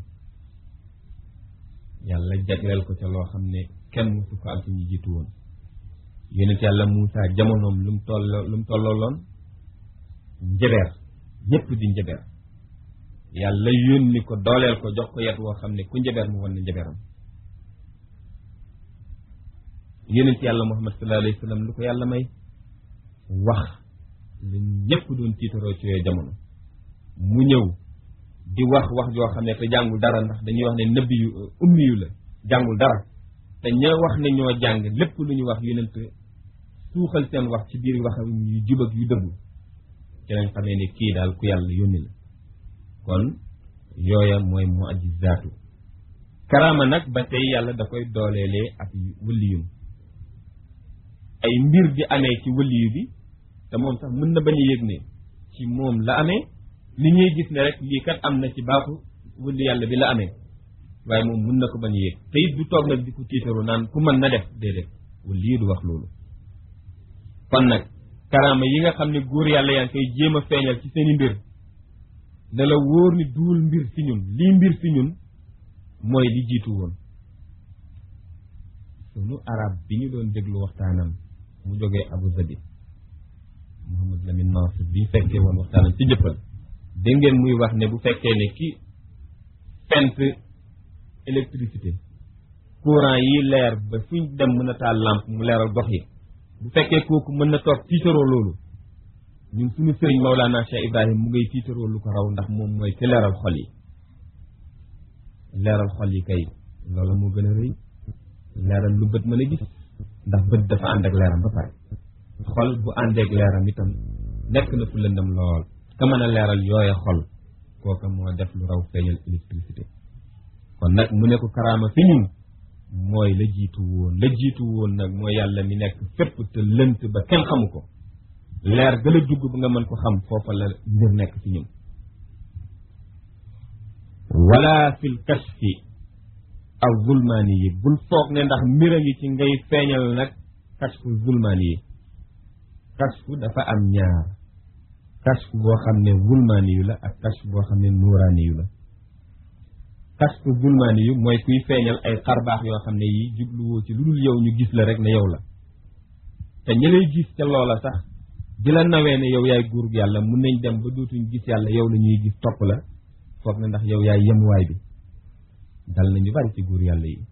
yàlla jagleel ko ca loo xam ne kenn mësu ko am ci ñu jiitu woon yonent yàlla Muusa jamonoom lu mu tolloo lu mu tolloo loon njabeer ñëpp di njabeer yàlla yónni ko dooleel ko jox ko yet woo xam ne ku njabeer mu wan na njabeeram yonent yàlla Muhammad sallallahu alayhi wa sallam lu ko yàlla may wax la ñëpp doon tiitaroo ci yooyu jamono mu ñëw di wax wax joo xam ne te jàngul dara ndax dañuy wax ne nëbbi yu ummi yu la jàngul dara te ña wax ne ñoo jàng lépp lu ñu wax yonent suuxal seen wax ci biir wax yu jub ak yu dëggu ci lañ xamee ne kii daal ku yàlla yónni la kon yooya mooy mu'jizaatu karaama nag ba tey yàlla da koy dooleelee ak wëliyum ay mbir di amee ci wëliyu bi te moom sax mën na bañ a yëg ne ci moom la amee li ñuy gis ne rek lii kat am na ci baaxu wëli yàlla bi la amee waaye moom mën na ko bañ a yëg te it du toog nag di ko tiitaru naan ku mën na def déedéet wëliyu du wax loolu kon nag karaama yi nga xam ne góor yàlla yaa ngi koy jéem a feeñal ci seeni mbir ne la wóor ni duul mbir fi ñun lii mbir fi ñun mooy li jiitu woon sunu arab bi ñu doon déglu waxtaanam mu jógee Abu Zabi Mouhamad Lamine Mansour bi fekkee woon waxtaanam ci jëppal dégg ngeen muy wax ne bu fekkee ne ki fent électricité courant yi leer ba fuñ dem mën a taal lampe mu leeral gox yi bu fekkee kooku mën na toog tiitaroo loolu ñun suñu sëriñ Maulana Cheikh Ibrahim mu ngay tiitaroo lu ko raw ndax moom mooy ci leeral xol yi leeral xol yi kay loolu moo gën a rëy leeral lu bët mën a gis ndax bët dafa ànd ak leeram ba pare xol bu àndeek leeram itam nekk na fu lëndam lool ka mën a leeral yooye xol kooka moo def lu raw feeñal électricité kon nag mu ne ko karaama fi ñun mooy la jiitu woon la jiitu woon nag mooy yàlla mi nekk fépp te lënt ba kenn xamu ko leer gën a jugg ba nga mën ko xam foofa la mbir nekk ci ñun wala fil kashfi aw zulmaani yi bul foog ne ndax mbir a ngi ci ngay feeñal nag kashfu zulmaani yi kashfu dafa am ñaar kashfu boo xam ne zulmaani yu la ak kashfu boo xam ne nuuraani yu la kashfu zulmaani yu mooy kuy feeñal ay xarbaax yoo xam ne yi jubluwoo ci lu dul yow ñu gis la rek ne yow la te ñi lay gis ca loola sax di la nawee ne yow yaay guurug yàlla mun nañ dem ba dootuñ gis yàlla yow la ñuy gis topp la foog ne ndax yow yaay yemuwaay bi dal nañu bari ci guur yàlla yi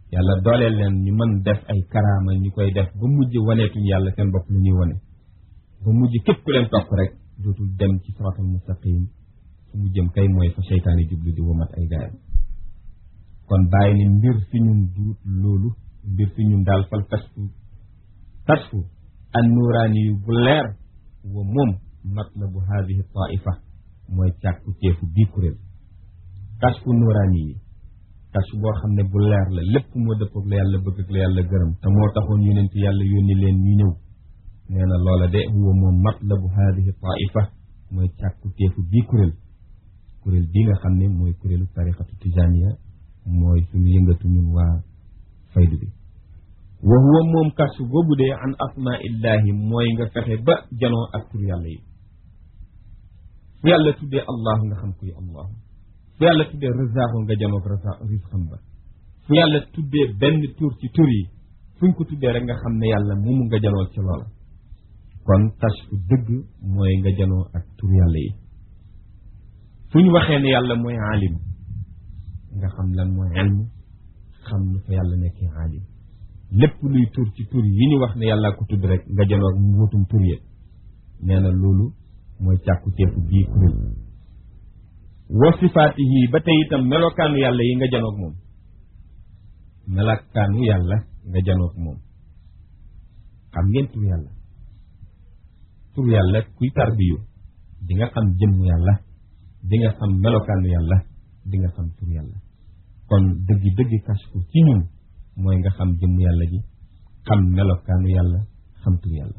yàlla dooleel leen ñu mën def ay karaama ñu koy def ba mujj waneetuñ yàlla seen bopp lu ñuy wane ba mujj képp ku leen topp rek dootul dem ci siraatal mustaqim fu mu jëm kay mooy fa seytaane jublu di womat ay gaayam kon bàyyi ni mbir fi ñun duut loolu mbir fi ñun daal fal kasfu kasfu an nuuraani yu bu leer wa moom matlabu haadihi taifa mooy càkku teefu bii kuréel kasfu nuuraani yi kas boo xam ne bu leer la lépp moo dëppoog la yàlla bëgg ak la yàlla gërëm te moo taxoon yonent yàlla yónni leen ñu ñëw nee na loola de huwa moom matlabu haadihi taifa mooy càkku teefu bii kuréel kuréel bii nga xam ne mooy kuréelu tariqatu tijaniya mooy suñu yëngatu ñun waa faydu bi wa huwa moom kasu boobu dee an asmaa illahi mooy nga fexe ba janoo ak tur yàlla yi fu yàlla tuddee allah nga xam kuy allah fu yàlla tuddee razaaxu nga janoog rasa risqam ba fu yàlla tuddee benn tur ci tur yi fuñ ko tuddee rek nga xam ne yàlla moomu nga janoo ci loola kon kashfu dëgg mooy nga janoo ak tur yàlla yi fu ñu waxee ne yàlla mooy aalim nga xam lan mooy ilm xam lu fa yàlla nekkee aalim lépp luy tur ci tur yi ñu wax ne yàlla ko tudd rek nga janoo ak wutum tur yi nee na loolu mooy càkku teefu bii kuréel wa sifaatihi ba tey itam melokaanu yàlla yi nga janoog moom melokaanu yàlla nga janoog moom xam ngeen tur yàlla tur yàlla kuy tarbiyu di nga xam jëmm yàlla di nga xam melokaanu yàlla di nga xam tur yàlla kon dëggi dëggi kashfu ci ñun mooy nga xam jëmm yàlla ji xam melokaanu yàlla xam tur yàlla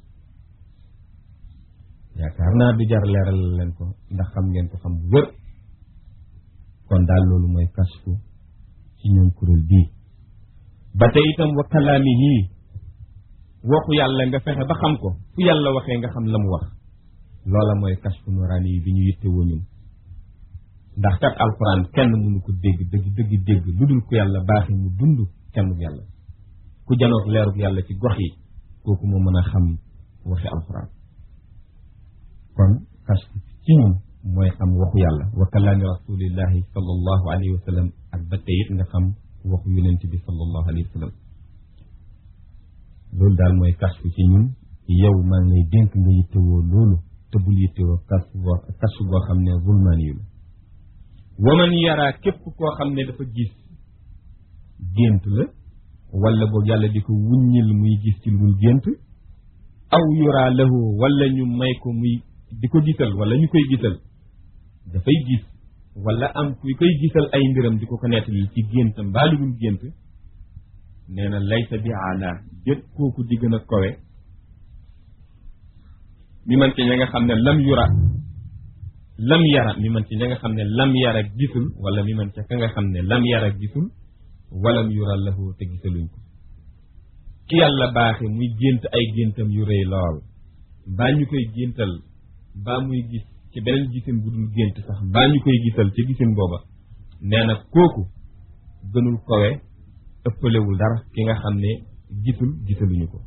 yaakaar naa du jar leeral leen ko ndax xam ngeen ko xam bu wër kon daal loolu mooy kashfu ci ñun kuréel bii ba tey itam wa kalaamihi waxu yàlla nga fexe ba xam ko fu yàlla waxee nga xam la mu wax loola mooy kashfu nuraani yi bi ñu yittewoo ñun ndax kat alquran kenn mënu ko dégg dëgg dëgg dégg lu dul ko yàlla baaxee mu dund kenn yàlla ku janoog leerug yàlla ci gox yi kooku moo mën a xam waxi alquran kon kashfu ci ñun mooy xam waxu yàlla wa kalaami rasulillahi sallallahu alayhi wa sallam ak ba tey it nga xam waxu yonent bi sallallahu alayhi wa sallam loolu daal mooy kashfu ci ñun yow maa ngi lay dénk nga yittewoo loolu te bul yittewoo kashfu boo kashfu boo xam ne zulmaani yu la waman yaraa képp koo xam ne dafa gis gént la wala boog yàlla di ko wuññil muy gis ci lu dul gént aw yuraa lahu wala ñu may ko muy di ko gisal wala ñu koy gisal dafay gis wala am kuy koy gisal ay mbiram di ko ko nettali ci gént mbaa lu dul gént nee na laysa bi aala jët kooku di gën a kowe mi man ci ña nga xam ne lam yura lam yara mi man ci ña nga xam ne lam yara gisul wala mi man ca ka nga xam ne lam yara gisul walam yura lahu te gisaluñ ko ki yàlla baaxe muy gént ay géntam yu rëy lool mbaa ñu koy géntal mbaa muy gis ci beneen gisin bu dul gént sax mbaa ñu koy gisal ci gisin booba nee na kooku gënul kowe ëppalewul dara ki nga xam ne gisul gisaluñu ko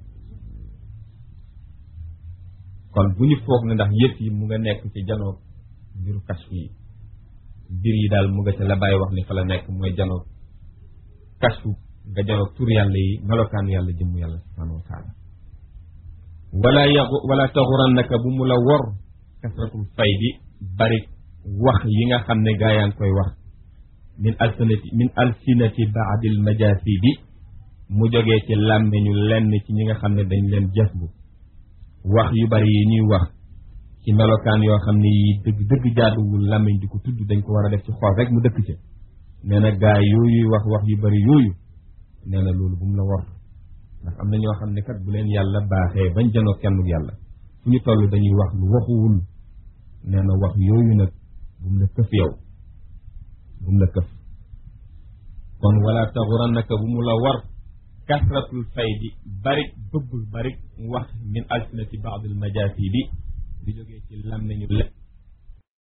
kon bu ñu foog ne ndax yëf yi mu nga nekk ci janoog mbiru kashfu yi mbir yi daal mu nga ca la bàyyi wax ne fa la nekk mooy janoog kashfu nga janoog tur yàlla yi melokaanu yàlla jëmm yàlla subhanahu wa taala wala yagu wala taxurannaka bu mu la wor kasratul faydi bari wax yi nga xam ne gaa yaa ngi koy wax min alsinati min alsinati baadil majasidi mu jógee ci làmmiñu lenn ci ñi nga xam ne dañ leen jëf bu wax yu bari yi ñuy wax ci melokaan yoo xam ne yi dëgg dëgg jaaduwul làmmiñ di ko tudd dañ ko war a def ci xool rek mu dëkk ca nee na gaa yooyu wax wax yu bari yooyu nee na loolu bu mu la wor ndax am na ñoo xam ne kat bu leen yàlla baaxee bañ janoo kenn yàlla fu ñu toll dañuy wax lu waxuwul nee na wax yooyu nag bu mu la këf yow bu mu la këf kon wala taxurannaka bu mu la war kasratul faydi barik bëbb barik wax min alsinati baadil majasidi di jógee ci lam nañu lekk